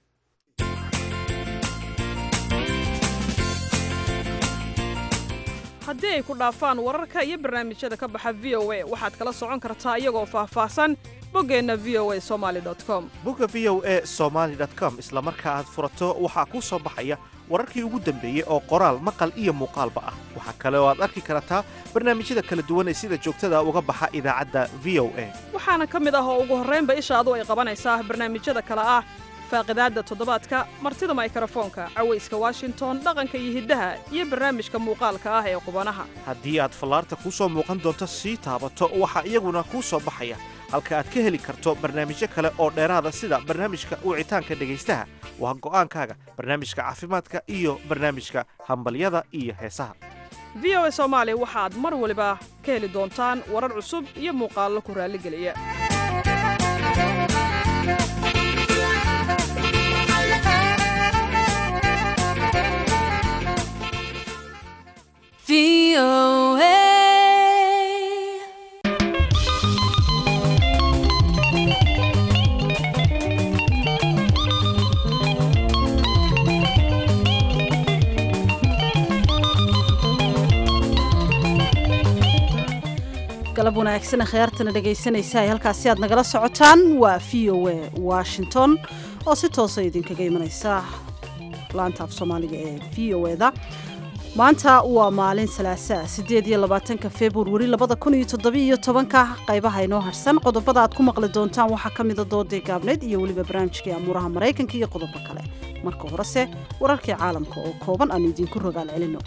haddii ay ku dhaafaan wararka iyo barnaamijyada ka baxa v o a waxaad kala socon kartaa iyagoo faahfaahsan boggeenna v o a somaali com bogga v o a somaali com isla marka aad furato waxaa kuu soo baxaya wararkii ugu dambeeyey oo qoraal maqal iyo muuqaalba ah waxaa kale oo aad arki kartaa barnaamijyada kala duwan ee sida joogtada uga baxa idaacadda v o a waxaana ka mid ah oo ugu horraynba ishaadu ay qabanaysaa barnaamijyada kale ah faaqidaadda toddobaadka martida maykrofoonka cawayska washington dhaqanka iyo hiddaha iyo barnaamijka muuqaalka ah ee qubanaha haddii aad fallaarta kuu soo muuqan doonto sii taabato waxaa iyaguna kuu soo baxaya halka aad ka heli karto barnaamijyo kale oo dheeraada sida barnaamijka wicitaanka dhegaystaha waa go'aankaaga barnaamijka caafimaadka iyo barnaamijka hambalyada iyo heesaha v o a soomaali waxaad mar waliba ka heli doontaan warar cusub iyo muuqaallo ku raalligeliya galab wanaagsan khiyaartana dhegaysanaysa ay halkaasi aad nagala socotaan waa v o a washington oo si toosa idinkaga imanaysa laanta af soomaaliga ee v o eda maanta waa maalin salaasaa sideed iyo labaatanka februari labada kun iyo toddobiiyo tobanka qaybaha inoo harsan qodobada aad ku maqli doontaan waxaa ka mida doodii gaabneed iyo weliba barnaamijkii amuuraha maraykanka iyo qodobo kale marka horese wararkii caalamka oo kooban aanu idinku rogaal celino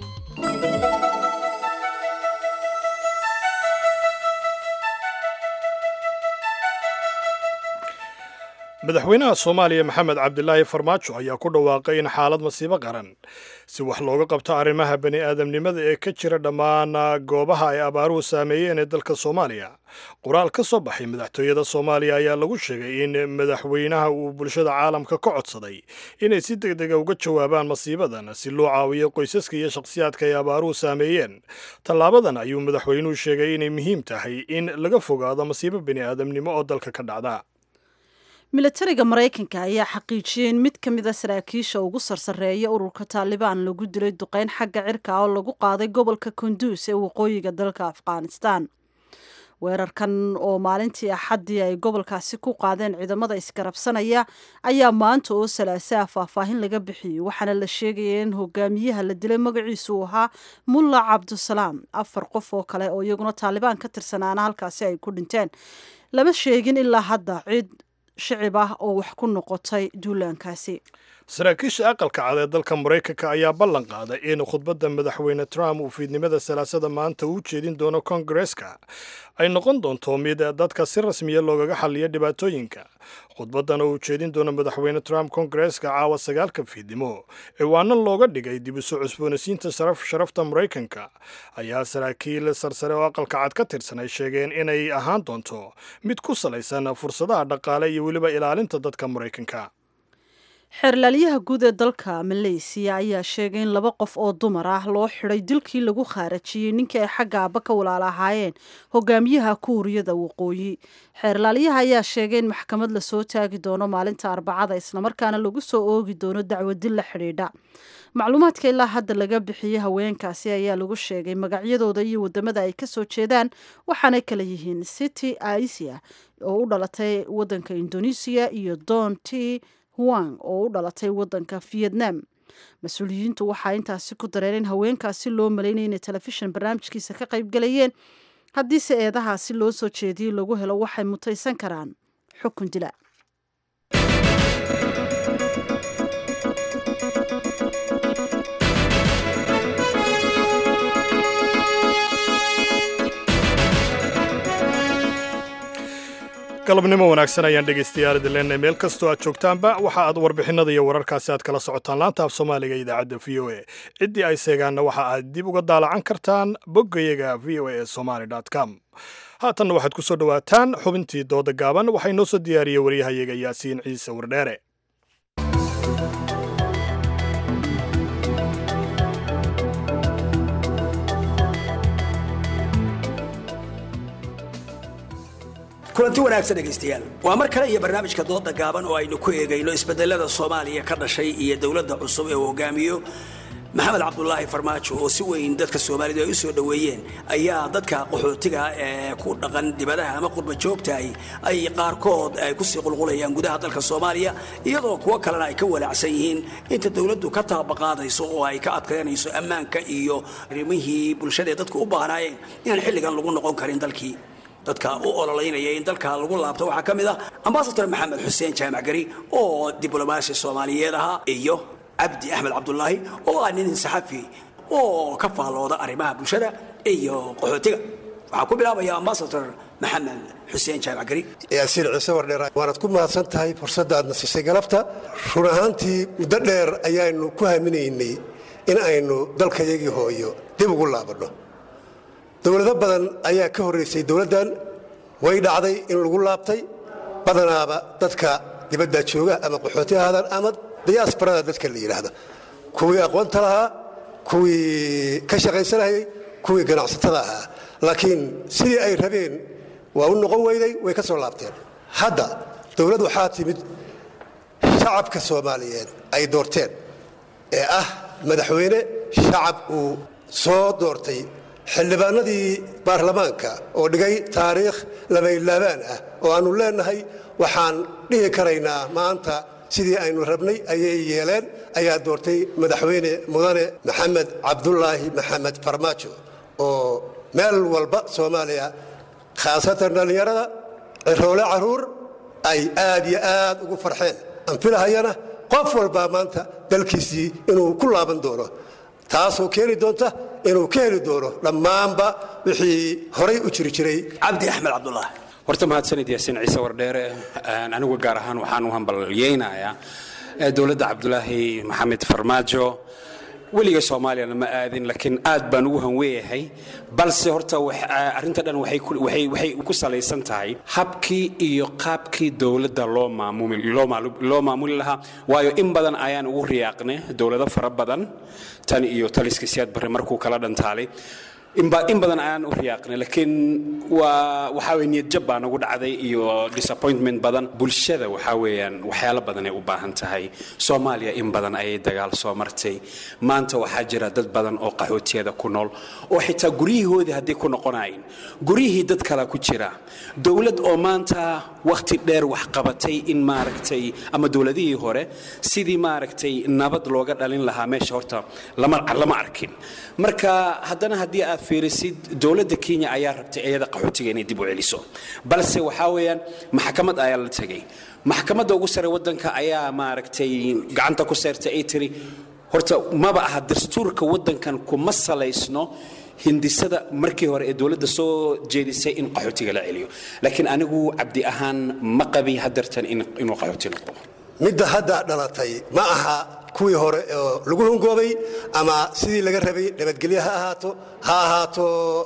madaxweynaha soomaaliya maxamed cabdilaahi farmaajo ayaa ku dhawaaqay in xaalad masiibo qaran si wax looga qabto arrimaha bani aadamnimada ee ka jira dhammaan goobaha ay abaaruhu saameeyeen ee dalka soomaaliya qoraal ka soo baxay madaxtooyada soomaaliya ayaa lagu sheegay in madaxweynaha uu bulshada caalamka ka codsaday inay si deg dega uga jawaabaan masiibadan si loo caawiyo qoysaska iyo shakhsiyaadka ay abaaruhu saameeyeen tallaabadan ayuu madaxweynuhu sheegay inay muhiim tahay in laga fogaado masiibo bani aadamnimo oo dalka ka dhacda milatariga maraykanka ayaa xaqiijiyey in mid ka mida saraakiisha ugu sarsareeya ururka taalibaan lagu dilay duqeyn xagga cirka oo lagu qaaday gobolka kunduus ee waqooyiga dalka afghanistan weerarkan oo maalintii axaddii ay gobolkaasi ku qaadeen ciidamada isgarabsanaya ayaa maanta oo salaasaa faahfaahin laga bixiyey waxaana la sheegaya in hogaamiyaha la dilay magaciisu uu ahaa mulla cabdusalaam afar qof oo kale oo iyaguna taalibaan ka tirsanaana halkaasi ay ku dhinteen lama sheegin ilaa hadda cid shicib ah oo wax ku noqotay duulaankaasi saraakiisha aqalka cad ee dalka maraykanka ayaa ballan qaaday in khudbadda madaxweyne trump uu fiidnimada salaasada maanta u jeedin doono kongareska ay noqon doonto mid dadka si rasmiya loogaga xaliyo dhibaatooyinka khudbaddan oo uu jeedin doono madaxweyne trump kongareska caawa sagaalka fiidnimo ciwaano looga dhigay dib u soo cusboonaysiinta sharafta maraykanka ayaa saraakiil sarsare oo aqalka cad ka tirsan ay sheegeen inay ahaan doonto mid ku salaysan fursadaha dhaqaale iyo weliba ilaalinta dadka maraykanka xeerlaalyaha guud ee dalka maleysiya ayaa sheegay in laba qof oo dumar ah loo xiday dilkii lagu khaarajiyey ninkii ay xagga aaba ka walaala ahaayeen hogaamiyaha kuuriyada waqooyi xeerlaalyaha ayaa sheegay in maxkamad lasoo taagi doono maalinta arbacada islamarkaana lagu soo oogi doono dacwadil la xidhiidha macluumaadka ilaa hadda laga bixiyey haweenkaasi ayaa lagu sheegay magacyadooda iyo wadamada ay kasoo jeedaan waxaanay kala yihiin city aisia oo u dhalatay wadanka indonesia iyo don t huang oo u dhalatay wadanka vietnam mas-uuliyiintu waxaa intaasi ku dareen in haweenkaasi loo malaynaya inay telefishin barnaamijkiisa ka qaybgalayeen haddiise eedahaasi loo soo jeediyey lagu helo waxay mutaysan karaan xukun dila galabnimo wanaagsan ayaan dhegaystayaal idin leenahay meel kastoo aad joogtaanba waxa aad warbixinada iyo wararkaasi aad kala socotaan laanta af soomaaliga idaacadda v o a ciddii ay seegaanna waxa aad dib uga daalacan kartaan boggayaga v o a somaly com haatanna waxaad ku soo dhowaataan xubintii dooda gaaban waxaa inoo soo diyaariyey waryahayaga yaasiin ciise wardheere kulanti wanaagsan dhegaystayaal waa mar kale iyo barnaamijka dooda gaaban oo aynu ku eegayno isbedelada soomaaliya ka dhashay iyo dowladda cusub ee uu hogaamiyo maxamed cabdulaahi farmaajo oo si weyn dadka soomaalidu ay u soo dhoweeyeen ayaa dadka qaxootiga ee ku dhaqan dibadaha ama qurba joogtahay ay qaarkood ay kusii qulqulayaan gudaha dalka soomaaliya iyadoo kuwo kalena ay ka walaacsan yihiin inta dowladdu ka taabaqaadayso oo ay ka adkaynayso ammaanka iyo arrimihii bulshadaee dadku u baahnaayeen inaan xilligan lagu noqon karin dalkii dadka u ololeynaya in dalka lagu laabto waxaa ka mid ah ambasador maxamed xuseen jaamac gari oo diblomaasi soomaaliyeed ahaa iyo cabdi axmed cabdulaahi oo ah nin saxafi oo ka faallooda arrimaha bulshada iyo qaxootiga waxaa ku bilaabaya ambasador maxamed xuseen jaamac gari yaasiin ciise wardheer waanad ku mahadsan tahay fursadda aadna siisay galabta run ahaantii muddo dheer ayaanu ku haminaynay in aynu dalkayagii hooyo dib ugu laabanno dowlado badan ayaa ka horraysay dowladdan way dhacday in lagu laabtay badanaaba dadka dibadda jooga ama qaxooti ahaadaan ama diyaasbarada dadka la yidhaahdo kuwii aqoonta lahaa kuwii ka shaqaysanayay kuwii ganacsatada ahaa laakiin sidii ay rabeen waa u noqon weyday way ka soo laabteen hadda dowlad waxaa timid shacabka soomaaliyeed ay doorteen ee ah madaxweyne shacab uu soo doortay xildhibaanadii baarlamaanka oo dhigay taariikh labaylaabaan ah oo aannu leennahay waxaan dhihi karaynaa maanta sidii aynu rabnay ayay yeeleen ayaa doortay madaxweyne mudane maxamed cabdulaahi maxamed farmaajo oo meel walba soomaaliya khaasatan dhallinyarada ciroole caruur ay aad iyo aad ugu farxeen anfilahayana qof walbaa maanta dalkiisii inuu ku laaban doono taasoo keeni doonta inuu ka heli doono dhammaanba wixii horay u jiri jiray cabdi axmed cabdullah horta mahadsanid yaasiin ciise wardheere anigu gaar ahaan waxaan u hambalyeynayaa dowladda cabdulaahi maxamed farmaajo weliga soomaaliyana ma aadin laakiin aad baan ugu hanweeyahay balse horta arrinta dhan waxay ku salaysan tahay habkii iyo qaabkii dowladda loo maamuli lahaa waayo in badan ayaan ugu riyaaqnay dowlado fara badan tan iyo taliska siyaad barre markuu kala dhantaalay in badan ayaan u riyaaqnay laakiin waa waxaa weye niyadjab baa nagu dhacday iyo disappointment badan bulshada waxaa weeyaan waxyaalo badan ay u baahan tahay soomaaliya in badan ayay dagaal soo martay maanta waxaa jira dad badan oo qaxootiyada ku nool oo xitaa guryihoodii hadday ku noqonayn guryihii dad kala ku jira dowlad oo maanta wakhti dheer wax qabatay in maaragtay ama dowladihii hore sidii maaragtay nabad looga dhalin lahaa meesha horta lama arkin marka haddana haddii aad fiirisid dowladda kenya ayaa rabtay iyada qaxootiga inay dib u celiso balse waxaa weeyaan maxkamad ayaa la tegay maxkamadda ugu sare waddanka ayaa maaragtay gacanta ku seertay ay tiri horta maba aha dastuurka waddankan kuma salaysno hindisada markii hore ee dowladda soo jeedisay in qaxootiga la celiyo laakiin anigu cabdi ahaan ma qabi hadartan inuu qaxooti noqdo midda hadda dhalatay ma aha kuwii hore oo lagu hungoobay ama sidii laga rabay nabadgelyo ha ahaato ha ahaato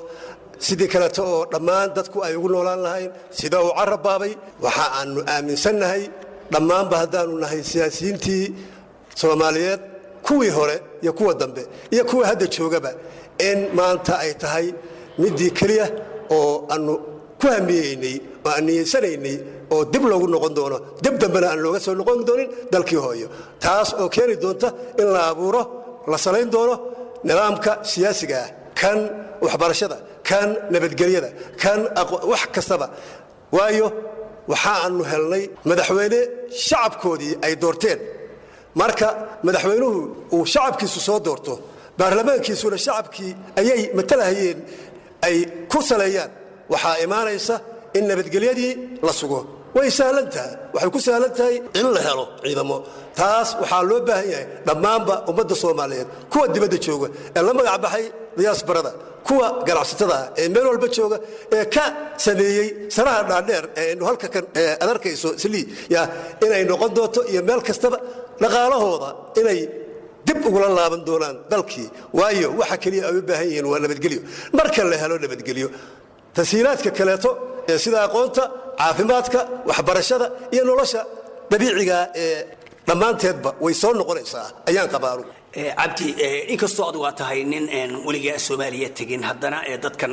sidii kaleeto oo dhammaan dadku ay ugu noolaan lahayn sida uu carab baabay waxa aannu aaminsannahay dhammaanba haddaannu nahay siyaasiyiintii soomaaliyeed kuwii hore iyo kuwa dambe iyo kuwa hadda joogaba in maanta ay tahay middii keliya oo aannu ku hamiyeynay oo aan niyeysanaynay oo dib loogu noqon doono dib dambena aan looga soo noqon doonin dalkii hooyo taas oo keeni doonta in la abuuro la salayn doono nidaamka siyaasiga ah kan waxbarashada kan nabadgelyada kan wax kastaba waayo waxa aanu helnay madaxweyne shacabkoodii ay doorteen marka madaxweynuhu uu shacabkiisu soo doorto baarlamaankiisuna shacabkii ayay matalahayeen ay ku saleeyaan waxaa imaanaysa in nabadgelyadii la sugo way sahlan tahay waxay ku sahlan tahay in la helo ciidamo taas waxaa loo baahan yahay dhammaanba ummadda soomaaliyeed kuwa dibadda jooga ee la magac baxay diyaasbarada kuwa ganacsatada ah ee meel walba jooga ee ka sameeyey sanaha dhaadheer ee aynu halka kan ad arkayso slii ya inay noqon doonto iyo meel kastaba dhaqaalahooda inay dib ugula laaban doonaan dalkii waayo waxa keliya ay u baahan yihiin waa nabadgelyo marka la helo nabadgelyo tashiilaadka kaleeto ee sida aqoonta caafimaadka waxbarashada iyo nolosha dabiiciga ee dhammaanteedba way soo noqonaysaa ayaan qabaaru cabdi inkastoo adigu aad tahay nin weligaa soomaaliya tegin haddana dadkan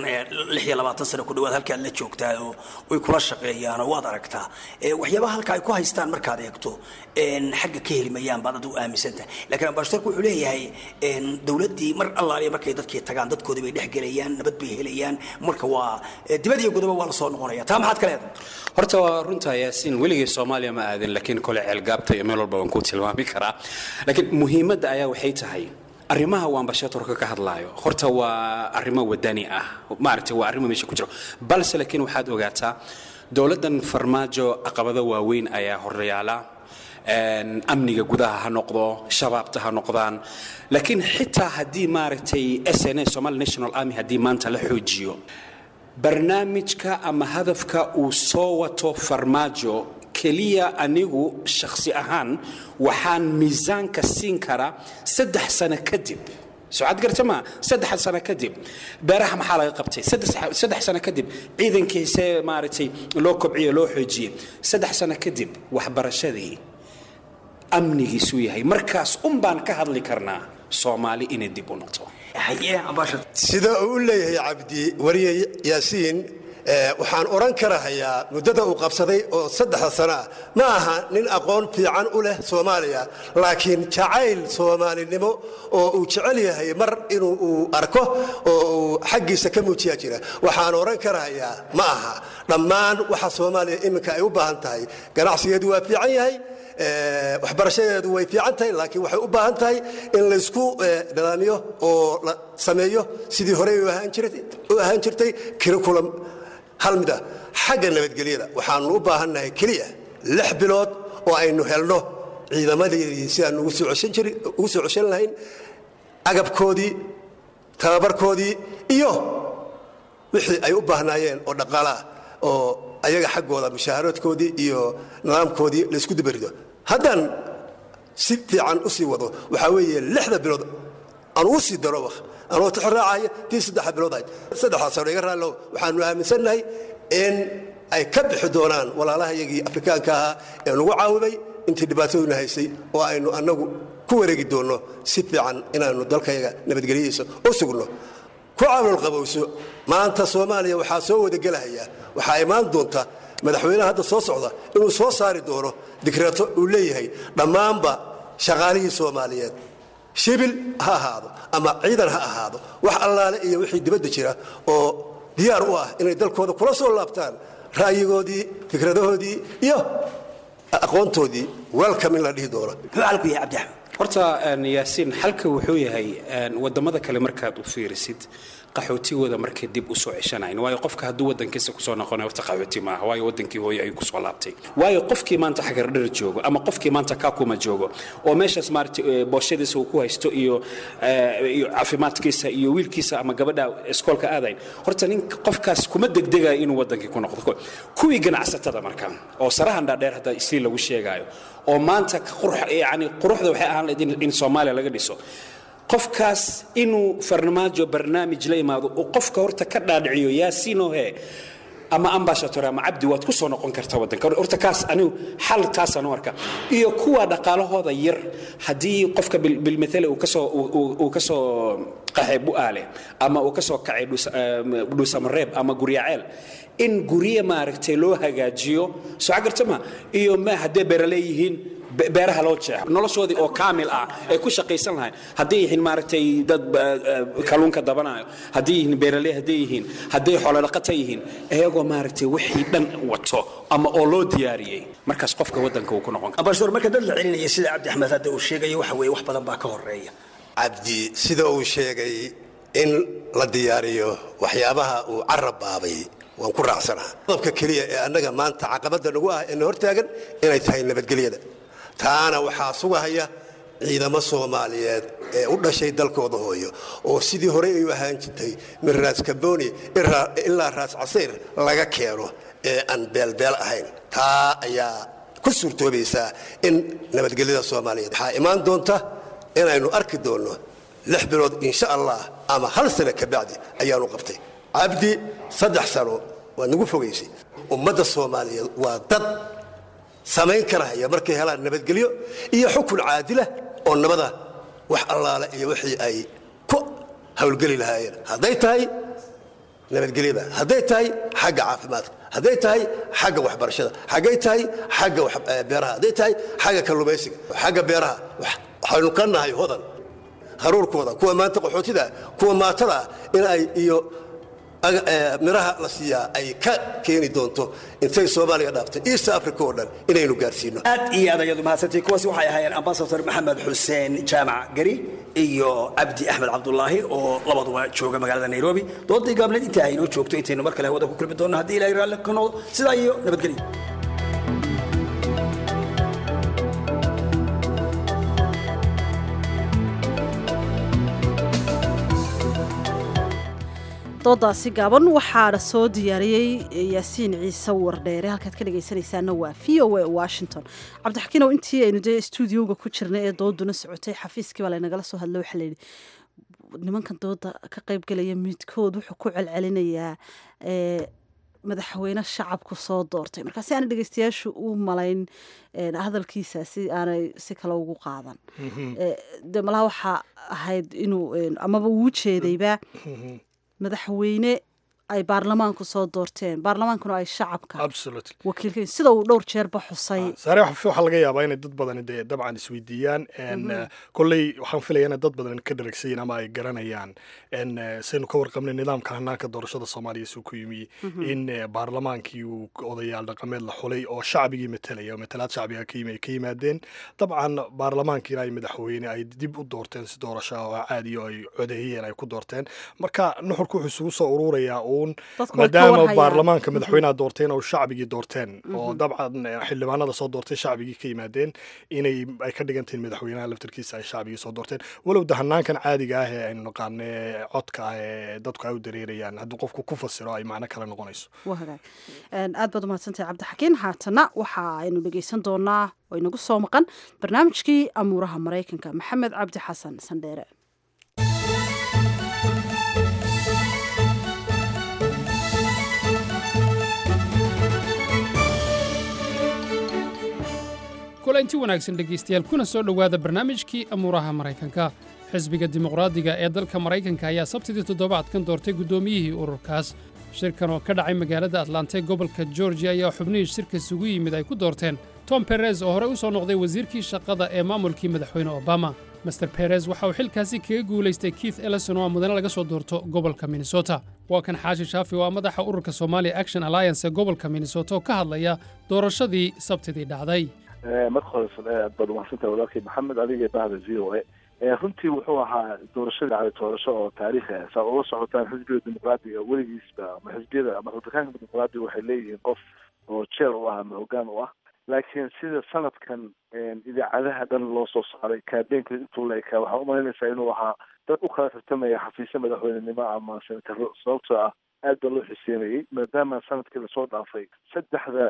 sano ku dhawaad halkaad la joogtaa oo way kula shaqeeyaanoo waad aragtaa waxyaabaha halka ay ku haystaan markaad eegto xagga ka heli mayaan baad adigu aaminsantahay laakiin ambashadarku wuxuu leeyahay dowladdii mar allaaliya markay dadkii tagaan dadkoodii bay dhex gelayaan nabad bay helayaan marka waa dibad iyo godoba waa la soo noqonaya taa maxaad ka leedahay horta waa runtaa yaasiin weligay soomaaliya ma aadin laakiin kole ceelgaabta iyo meel walba waan kuu tilmaami karaa laakiin muhiimadda ayaa waxay tahay arrimaha uu ambashatorka ka hadlaayo horta waa arrimo wadani ah maaragtay waa arrimo meesha ku jiro balse laakiin waxaad ogaataa dowladdan farmaajo caqabado waaweyn ayaa horyaala amniga gudaha ha noqdo shabaabta ha noqdaan laakiin xitaa haddii maaragtay s n a somali national army haddii maanta la xoojiyo barnaamijka ama hadafka uu soo wato farmaajo keliya anigu shakhsi ahaan waxaan miisaanka siin karaa saddex sano kadib socod garta ma saddex sano kadib beeraha maxaa laga qabtay saddex saddex sano kadib ciidankiisee maaragtay loo kobciye loo xoojiyey saddex sano kadib waxbarashadii amnigiisuu yahay markaas un baan ka hadli karnaa soomaali inay dib u noqto sida uu u leeyahay cabdi wariye yaasiin eh, waxaan odhan karahayaa muddada uu qabsaday oo saddexda sano ah ma aha nin aqoon fiican u leh soomaaliya laakiin jacayl soomaalinimo oo uu jecel yahay mar inuu uu arko oo uu xaggiisa ka muujiyaa jira waxaan odhan karahayaa ma aha dhammaan waxa soomaaliya iminka ay u baahan tahay ganacsigeedu waa fiican yahay Eh, waxbarashadeedu way fiican tahay laakiin waxay u baahan tahay in laysku eh, nidaamiyo oo la sameeyo sidii horey u ahaan jiray- u ahaan jirtay curriculum hal mid ah xagga nabadgelyada waxaanu u baahannahay keliya lix bilood oo aynu helno ciidamadeedii sidaan ugu soo ceshan jiri- ugu soo ceshan lahayn agabkoodii tababarkoodii iyo wixii ay u baahnaayeen oo dhaqaalaah oo ayaga xaggooda mushaaharoodkoodii iyo nidaamkoodii laysku dubarido haddaan si fiican u sii wado waxaa weeye lixda bilood aan ugu sii daro wak anoo tixraacaya tii saddexa bilood ahayd saddexdaas sano iga raallo waxaanu aaminsannahay in ay ka bixi doonaan walaalaha iyagii afrikaanka ahaa ee nagu caawimay intii dhibaataduna haysay oo aynu annagu ku wareegi doonno si fiican inaanu dalkayaga nabadgelyadiisa u sugno ku caawil qabowso maanta soomaaliya waxaa soo wadagelahaya waxaa imaan doonta madaxweynaha hadda soo socda inuu soo saari doono dikreeto uu leeyahay dhammaanba shaqaalihii soomaaliyeed shibil ha ahaado ama ciidan ha ahaado wax allaale iyo wixii dibadda jira oo diyaar u ah inay dalkooda kula soo laabtaan ra'yigoodii fikradahoodii iyo aqoontoodii welcome in la dhihi doono horta een, yaasiin xalka wuxuu yahay een, wadamada kale markaad u fiirisid qaxootigooda markay dib u soo ceshanayn waayo qofka hadduu wadankiisa kusoo noqonay horta qaxooti maaha waayo wadankii hooyo ayuu kusoo laabtay waayo qofkii maanta xagardhar joogo ama qofkii maanta kakuma joogo oo meeshaas maaragtay eh, booshadiisa uu ku haysto iyo eh, iyo caafimaadkiisa iyo wiilkiisa ama gabadha iskoolka aadayn horta nin qofkaas kuma degdegayo inuu wadankii ku noqdo kuwii ganacsatada marka oo sarahan dhaadheer hadda isii lagu sheegaayo oo maanta ka qurux yani quruxda waxay ahaan lahayd in- in soomaaliya laga dhiso qofkaas inuu farmaajo barnaamij la imaado uu qofka horta ka dhaadhiciyo yaasiinohe ama ambashator ama cabdi waad ku soo noqon kartaa wadanka horta kaas anigu xal taasaan u arka iyo kuwa dhaqaalahooda yar haddii qofka bil- bilmithale uu kasoo uu- uu- uu kasoo qaxay bu'aale ama uu kasoo kacay dhus- eh, dhuusamareeb ama guryaceel in gurye maaragtay loo hagaajiyo soo garta ma iyo ma haddee beeraleeyihiin be- beeraha loo jeexo noloshoodii oo kaamil ah ay ku shaqaysan lahayn hadday yihiin maaragtay dad eh, eh, kalluunka dabanayo hadday yihiin beeraley hadday yihiin hadday xoolodhaqata yihiin iyagoo maaragtay wixii dhan wato ama oo loo diyaariyey markaas qofka wadanka uu ku noqon karo ambassador marka dad la celinaya sida cabdi axmed hadda uu sheegayo waxa weeye wax badan baa ka horeeya cabdi sida uu sheegay in la diyaariyo waxyaabaha uu carab baabay waan ku raacsanaha qodobka keliya ee annaga maanta caqabadda nagu ah ee na hortaagan inay tahay nabadgelyada taana waxaa sugahaya ciidamo soomaaliyeed ee u dhashay dalkooda hooyo oo sidii horey ay u ahaan jirtay min raas kamboni ilaa- ilaa raas casiir laga keeno ee aan beelbeel ahayn taa ayaa ku suurtoobaysaa in nabadgelyada soomaaliyeed waxaa imaan doonta inaynu arki doonno lix bilood insha allah ama hal sano ka bacdi ayaanu qabtay cabdi saddex sano waa nagu fogaysay ummadda soomaaliyeed waa dad samayn karahaya markay helaan nabadgelyo iyo xukun caadila oo nabada wax allaale iyo wixii ay ku howlgeli lahaayeen hadday tahay nabadgelyada hadday tahay xagga caafimaadka hadday tahay xagga waxbarashada hadday tahay xagga wax- eh, beeraha hadday tahay xagga kalluumaysiga xagga beeraha wax- waxaynu ka nahay hodan haruurkooda kuwa maanta qaxootida kuwa maatada ah in ay iyo aga- eh, miraha la siiyaa ay ka keeni doonto intay soomaaliya dhaaftay east africa oo dhan inaynu gaarsiino aad iyo aad ayadu mahadsantihiin kuwaasi waxay ahaayeen ambasador maxamed xuseen jaamac gari iyo cabdi axmed cabdulaahi oo labaduba jooga magaalada nairobi doodii gaableed intaa aynoo joogto intaynu mar kale hawada ku kulmi doonno haddii ilahay raalli ka noqdo sidaa iyo nabadgelyo doodaasi gaaban waxaana soo diyaariyey yaasiin ciise wardheere halkaad ka dhegaysanaysaana waa v o a washington cabdixakiinow intii aynu dee stuudioga ku jirnay ee dooduna socotay xafiiskii baa laynagala soo hadlo waxaa layidhi nimankan dooda ka qaybgelaya midkood wuxuu ku celcelinayaa ee, madaxweyne shacabku soo doortay marka si aanay dhegeystayaashu u malayn een, hadalkiisa si aanay si kale ugu qaadan Ee, de malaha waxaa ahayd inuu een, amaba uu jeedayba madaxweyne ay baarlamaanku soo doorteen baarlamaankuna ay shacabka absolutely wakiilka sida uu dhowr jeerba xusay saare waxa waxaa laga yaabaa inay dad badani dee dabcan isweydiiyaan en, Mhm. eh, kolley waxaan filaya inay dad badan ka dharagsayin ama ay garanayaan en eh, saynu ka warqabnay nidaamka hanaanka doorashada soomaaliya suu ku yimi Mhm. in eh, baarlamaankii uu odayaal dhaqameed la xulay oo shacbigii matalaya oo matalaad shacbiga ka yimi ay ka yimaadeen dabcan baarlamaankiina ay madaxweyne ay dib u doorteen si doorasho ah oo caadi oo ay codeeyeen ay ku doorteen marka nuxurku wuxuu isugu soo ururayaa uun Dadku way ka maadaama warhayaan. baarlamaanka Mhm. madaxweynaha doorteen oo shacbigii doorteen oo Mhm. dabcan eh, xildhibaanada soo doortay shacbigii ka yimaadeen inay ay ka dhigan tihiin madaxweynaha laftarkiisa ay shacbigii soo doorteen walow de hanaankan caadiga ah ee aynu naqaano ee codka ah ee dadku ay u dareerayaan hadduu qofku ku fasiro ay macno kale noqonayso waa hagaag Een, aad baad umahadsantahay cabdixakiin haatana waxa aynu dhegeysan doonaa oo inagu soo maqan barnaamijkii amuuraha maraykanka maxamed cabdi xasan sandheere kulanti wanaagsan dhegaystayaal kuna soo dhowaada barnaamijkii amuuraha maraykanka xisbiga dimuqraadiga ee dalka maraykanka ayaa sabtidii toddobaadkan doortay guddoomiyihii ururkaas shirkan oo ka dhacay magaalada atlanta ee gobolka georgia ayaa xubnihii shirka isugu yimid ay ku doorteen tom perez oo horey u soo noqday wasiirkii shaqada ee maamulkii madaxweyne obama master perez waxa uu xilkaasi kaga guulaystay keith ellison oo ah mudane laga soo doorto gobolka minnesota waa kan xaashi shaafi oo ah madaxa ururka somalia action alliance ee gobolka minnesota oo ka hadlaya doorashadii sabtidii dhacday marka hore aad baad umahadsantahay walaalkay maxamed adiga bahda v o a runtii wuxuu ahaa doorashadii dhacday doorasho oo taariikhi ah saa ula socotaan xisbiga dimuqraadiga weligiisba ama xisbiyada ama republikaanka dimuqraadiga waxay leeyihiin qof oo jeer u ah ama hoggaan u ah laakiin sida sanadkan idaacadaha dhan loo soo saaray kaabeenka intuu la ekaa waxaa umalaynaysaa inuu ahaa dad u kala tartamaya xafiisyo madaxweynenimo ama senataro sababtoo ah aad baa loo xiseynayay maadaama sanadkii lasoo dhaafay saddexda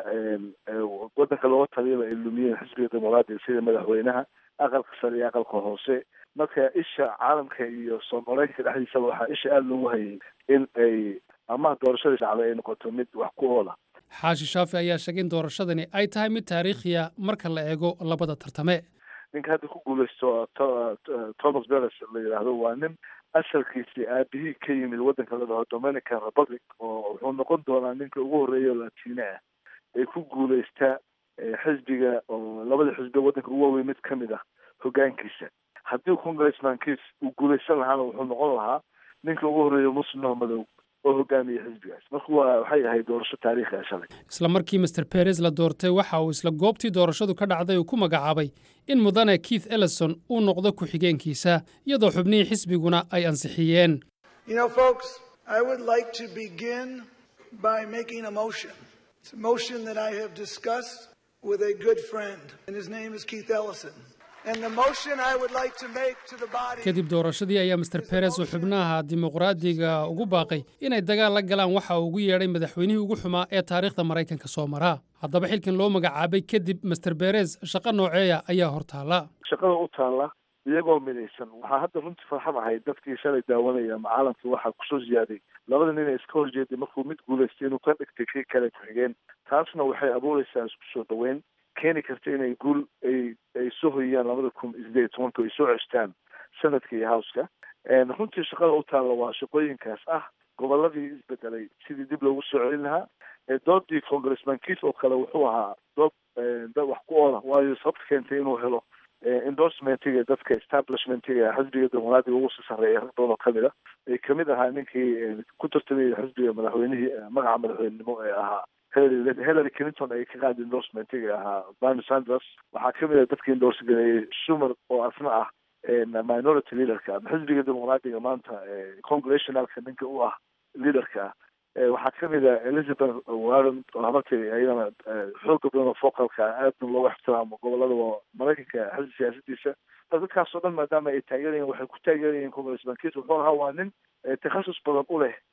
wadanka looga taliyaba ay lumiyeen xisbiga dimuqraadiga sida madaxweynaha aqalka sare iyo aqalka hoose marka isha caalamka iyo soomaaleenka dhexdiisaba waxaa isha aada loogu hayay in ay ama doorashadii dhacday ay noqoto mid wax ku oola xaashi shaafi ayaa sheegay in doorashadani ay tahay mid taariikhiya marka la eego labada tartame ninka hadda ku guuleysto thomas beres la yidhaahdo waa nin asalkiisii aabihii ka yimid waddanka la dhaho dominican republic oo wuxuu noqon doonaa ninka ugu horreeya oo latine ah ee ku guuleysta xisbiga oo labada xisbi waddanka ugu waaweyn mid ka mid ah hoggaankiisa haddii congressmankiis uu guuleysan lahaana wuxuu noqon lahaa ninka ugu horreeya muslimah madow oo hogaamiya xisbigaas marka waa waxay ahayd doorasho taariikhi ah shalay isla markii master perez la doortay waxa uu isla goobtii doorashadu ka dhacday uu ku magacaabay in mudane keith ellison uu noqdo ku-xigeenkiisa iyadoo xubnihii xisbiguna ay ansixiyeen You know, folks, I would like to begin by making a motion. It's a motion that I have discussed with a good friend, and his name is Keith Ellison. And the motion I would like to make to the body. kadib doorashadii ayaa master perez uu xubnaha dimuqraadiga ugu baaqay inay dagaal la galaan waxa uu ugu yeedhay madaxweynihii ugu xumaa ee taariikhda maraykanka soo maraa haddaba xilkan loo magacaabay kadib master perez shaqo nooceeya ayaa hortaala shaqada u taalla iyagoo midaysan waxaa hadda runtii farxad ahayd dadkii shalay daawanaya ama caalamka waxaa kusoo ziyaaday labada nin ee iska horjeeday markuu mid guulaystay inuu ka dhigtay kii kale ku-xigeen taasna waxay abuureysaa isku soo dhaweyn keeni karta inay guul ay ay soo hoyiyaan labada kun iyo sideed iyo tobanka ay soo ceshtaan sanadka iyo howska runtii shaqada u taalla waa shaqooyinkaas ah goboladii isbedelay sidii dib loogu soo celin lahaa doodii congressman kiis oo kale wuxuu ahaa dood dad wax ku oola waayo sababta keentay inuu helo endorsementiga dadka establishmentiga xisbiga dimuqraadiga ugu sii sarreeya rag badan oo kamid a ay kamid ahaa ninkii ku tartamayay xisbiga madaxweynihii magaca madaxweynenimo ee ahaa hillary hillary clinton ay ka qaadi endorsementiga ahaa bernie sanders waxaa kamid ah dadkii endorse gareeyey schumer oo asna ah minority leaderka ama xisbiga dimuqraadiga maanta congressionalka ninka u ah leaderka ah waxaa kamid ah elizabeth warren oo habartii ayadana xooga badan oo focalka aadna loogu ixtiraamo gobolada maraykanka xisbi siyaasadiisa dadkaas oo dhan maadaama ay taageerayeen waxay ku taageerayeen congressman kiis wuxuu ahaa waa nin takhasus badan u leh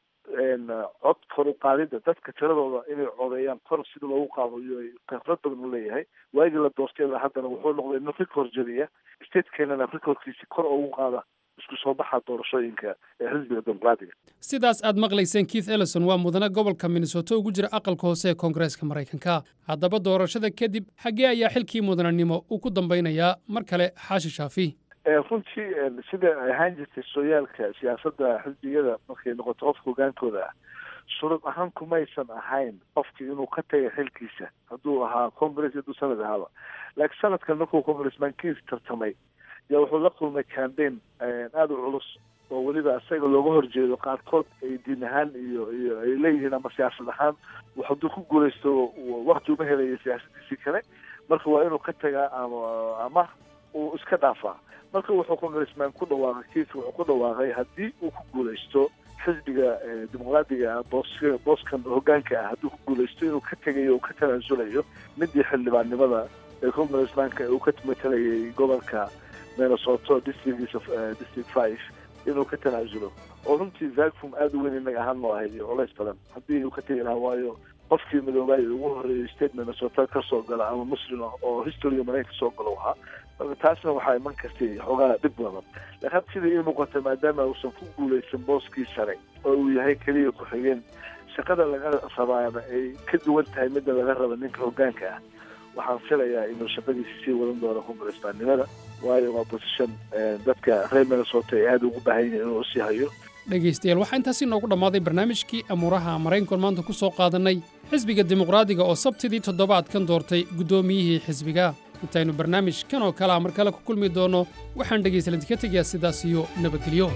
cod kor u qaadida dadka tiradooda inay codeeyaan kor sida loogu qaado iyo khibrad badan u leeyahay waagii la doortay ilaa haddana wuxuu noqday nin record jadiya statekeenana recordkiisi kor ugu qaada isku soo baxa doorashooyinka ee xisbiga dimuqraadiga sidaas aad maqlayseen keith ellison waa mudane gobolka minnesota ugu jira aqalka hoose ee koongareeska maraykanka haddaba doorashada kadib xaggee ayaa xilkii mudananimo uu ku dambaynayaa mar kale xaashi shaafi runtii sida ay ahaan jirtay sooyaalka siyaasadda xisbiyada markay noqoto qofka hogaankooda ah shuruud ahaan kumaysan ahayn qofkii inuu ka tagay xilkiisa hadduu ahaa congress hadduu sanad ahaaba laakiin sanadkan markuu congressman kiis tartamay yaa wuxuu la kulmay cambaign aada u culus oo weliba isaga looga horjeedo qaarkood ay diin ahaan iyo iyo ay leeyihiin ama siyaasad ahaan hadduu ku guulaysto wakti uma helayo siyaasadiisii kale marka waa inuu ka tagaa ama ama uu iska dhaafaa marka wuxuu congressman ku dhawaaqay kiis wuxuu ku dhawaaqay haddii uu ku guulaysto xisbiga dimuqraadiga ah boos booskan hogaanka ah hadduu ku guulaysto inuu ka tegayo uu ka tanaasulayo midii xildhibaannimada ee congressmanka uu ka matalayay gobolka minnesota districtgiisa district five inuu ka tanaasulo oo runtii vacum aada u weyn inaga ahaan noo ahayd iyo culays badan haddii uu ka tegi lahaa waayo qofkii midoobay ugu horreeyay state minnesota ka soo gala ama muslim ah oo historyga maraykanka soo galo ahaa marka taasna waxaa iman kartay xoogaa dhib badan laakiin hadda sidai ii muuqata maadaama uusan ku guulaysan booskii sare oo uu yahay keliya ku-xigeen shaqada laga rabaana ay ka duwan tahay midda laga raba ninka hogaanka ah waxaan filayaa inuu shaqadiisi sii wadan doono congressmannimada waayo waa position dadka reer minnesota ay aada ugu baahan yihiin inuu sii hayo dhegaystayaal waxaa intaasi noogu dhammaaday barnaamijkii amuuraha maraykankan maanta ku soo qaadannay xisbiga dimuqraadiga oo sabtidii toddobaadkan doortay guddoomiyihii xisbiga intaynu barnaamijkan oo kalea mar kale ku kulmi doonno waxaan dhegaystaladii ka tegayaa sidaas iyo nabadgelyo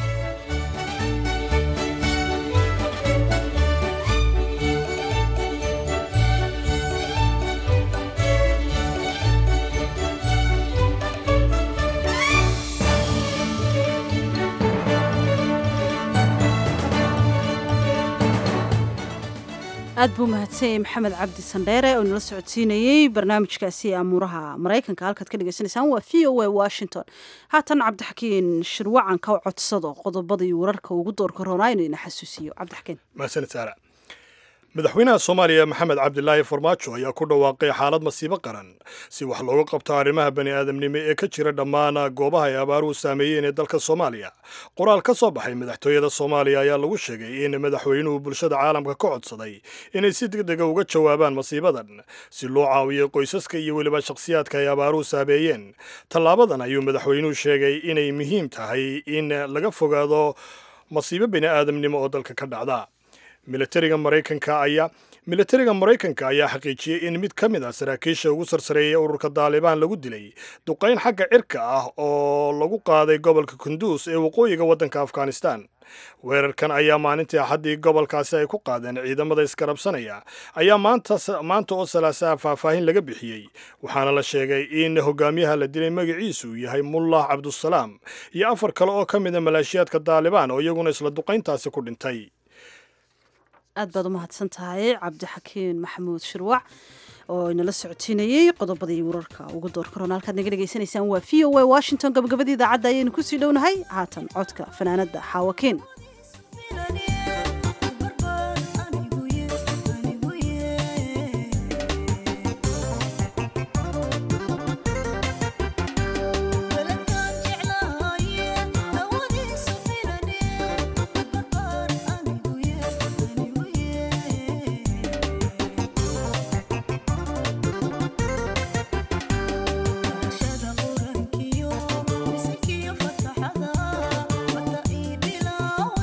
aad buu mahadsanyay maxamed cabdi sandheere oo nala socodsiinayey barnaamijkaasi amuuraha maraykanka halkaad ka dhegeysaneysaan waa v o a washington haatan cabdixakiin shirwacan ka codsado qodobada iyo wararka ugu doorka roonaa inuu ina xasuusiyo cabdixakiin mahadsanid saara madaxweynaha soomaaliya maxamed cabdilaahi farmaajo ayaa ku dhawaaqay xaalad masiibo qaran si wax looga qabto arrimaha bani aadamnimo ee ka jira dhammaan goobaha ay abaaruhu saameeyeen ee dalka soomaaliya qoraal ka soo baxay madaxtooyada soomaaliya ayaa lagu sheegay in madaxweynuhu bulshada caalamka ka codsaday inay si degdega uga jawaabaan masiibadan si loo caawiyo qoysaska iyo weliba shakhsiyaadka ay abaaruhu saameeyeen tallaabadan ayuu madaxweynuhu sheegay inay muhiim tahay in laga fogaado masiibo bani aadamnimo oo dalka ka dhacda militariga maraykanka ayaa militariga maraykanka ayaa xaqiijiyey in mid ka mid ah saraakiisha ugu sarsareeya ururka daalibaan lagu dilay duqayn xagga cirka ah oo lagu qaaday gobolka kunduus ee waqooyiga waddanka afghanistan weerarkan ayaa maalintii axaddii gobolkaasi ay ku qaadeen ciidamada iskarabsanaya ayaa maanta oo salaasaha faahfaahin laga bixiyey waxaana la sheegay in hogaamiyaha la dilay magaciisu yahay mullah cabdusalaam iyo afar kale oo ka mida maleeshiyaadka daalibaan oo iyaguna isla duqayntaasi ku dhintay aad baad u mahadsan tahay cabdixakiin maxamuud shirwac oo inala socodsiinayey qodobadii wararka ugu doorka roon halkaad naga dhegaysanaysaan waa v o a washington gabagabadii idaacadda ayaynu kusii dhownahay haatan codka fanaanadda xaawakiin Thank you.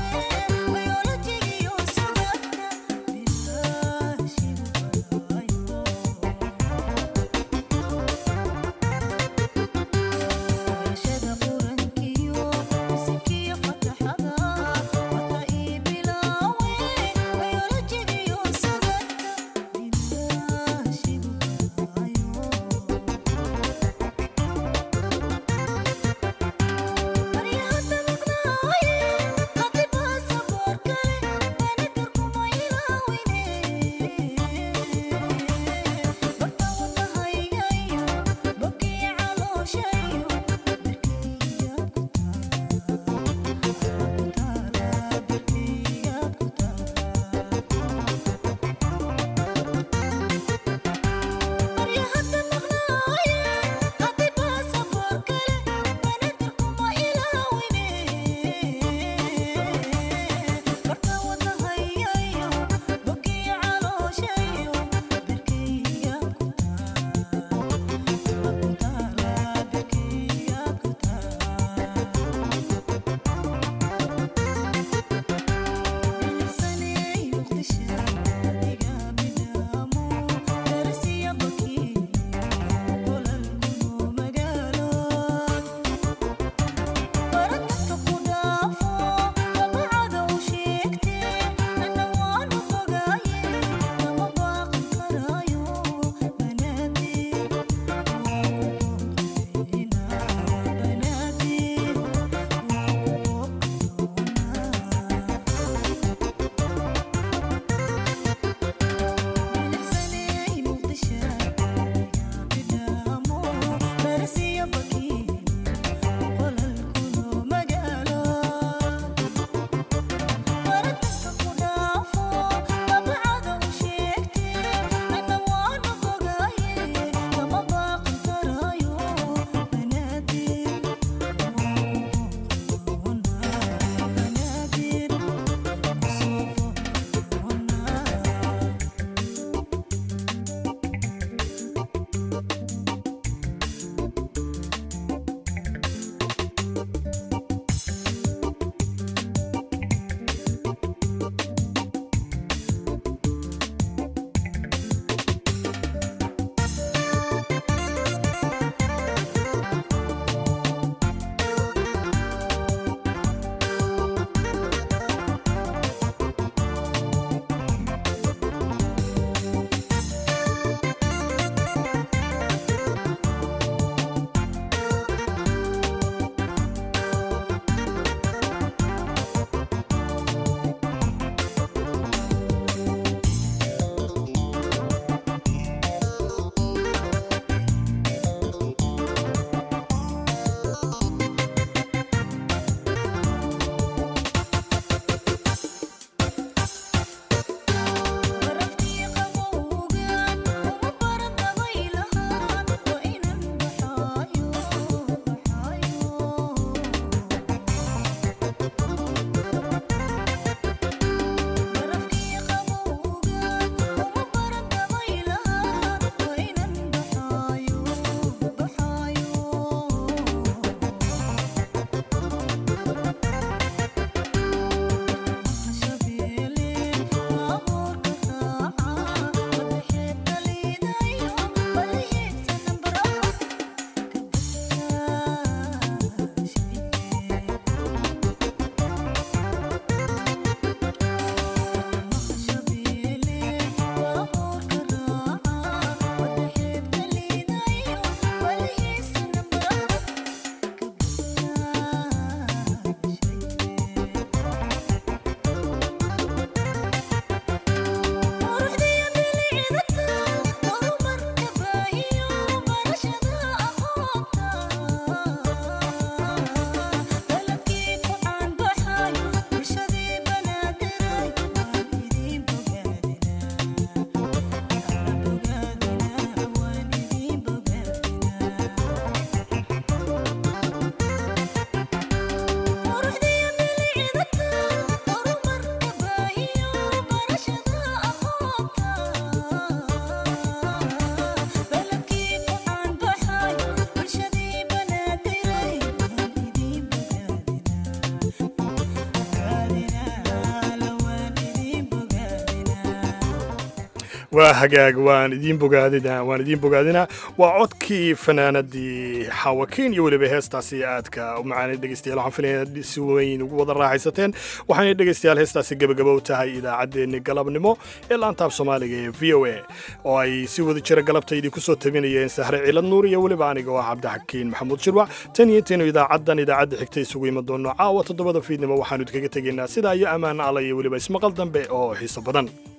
waa hagaag waan idiin bogaadina waan idiin bogaadinaa waa codkii fanaanadii xawakiin iyo weliba heestaasi aadka u macaanay dhegeystayaal waxaan filaya inaad si weyn ugu wada raaxaysateen waxaanay dhegeystayaal heestaasi gebagabo u tahay idaacaddeenni galabnimo ee laantaab soomaaliga ee v o a oo ay si wada jira galabta idinku soo tabinayeen sahre cilad nuur iyo weliba aniga oo ah cabdixakiin maxamuud shirwac tan iyo intaynu idaacaddan idaacadda xigta isugu iman doonno caawa toddobada fiidnimo waxaanu idinkaga tegaynaa sidaa iyo ammaan alla iyo weliba ismaqal dambe oo xiiso badan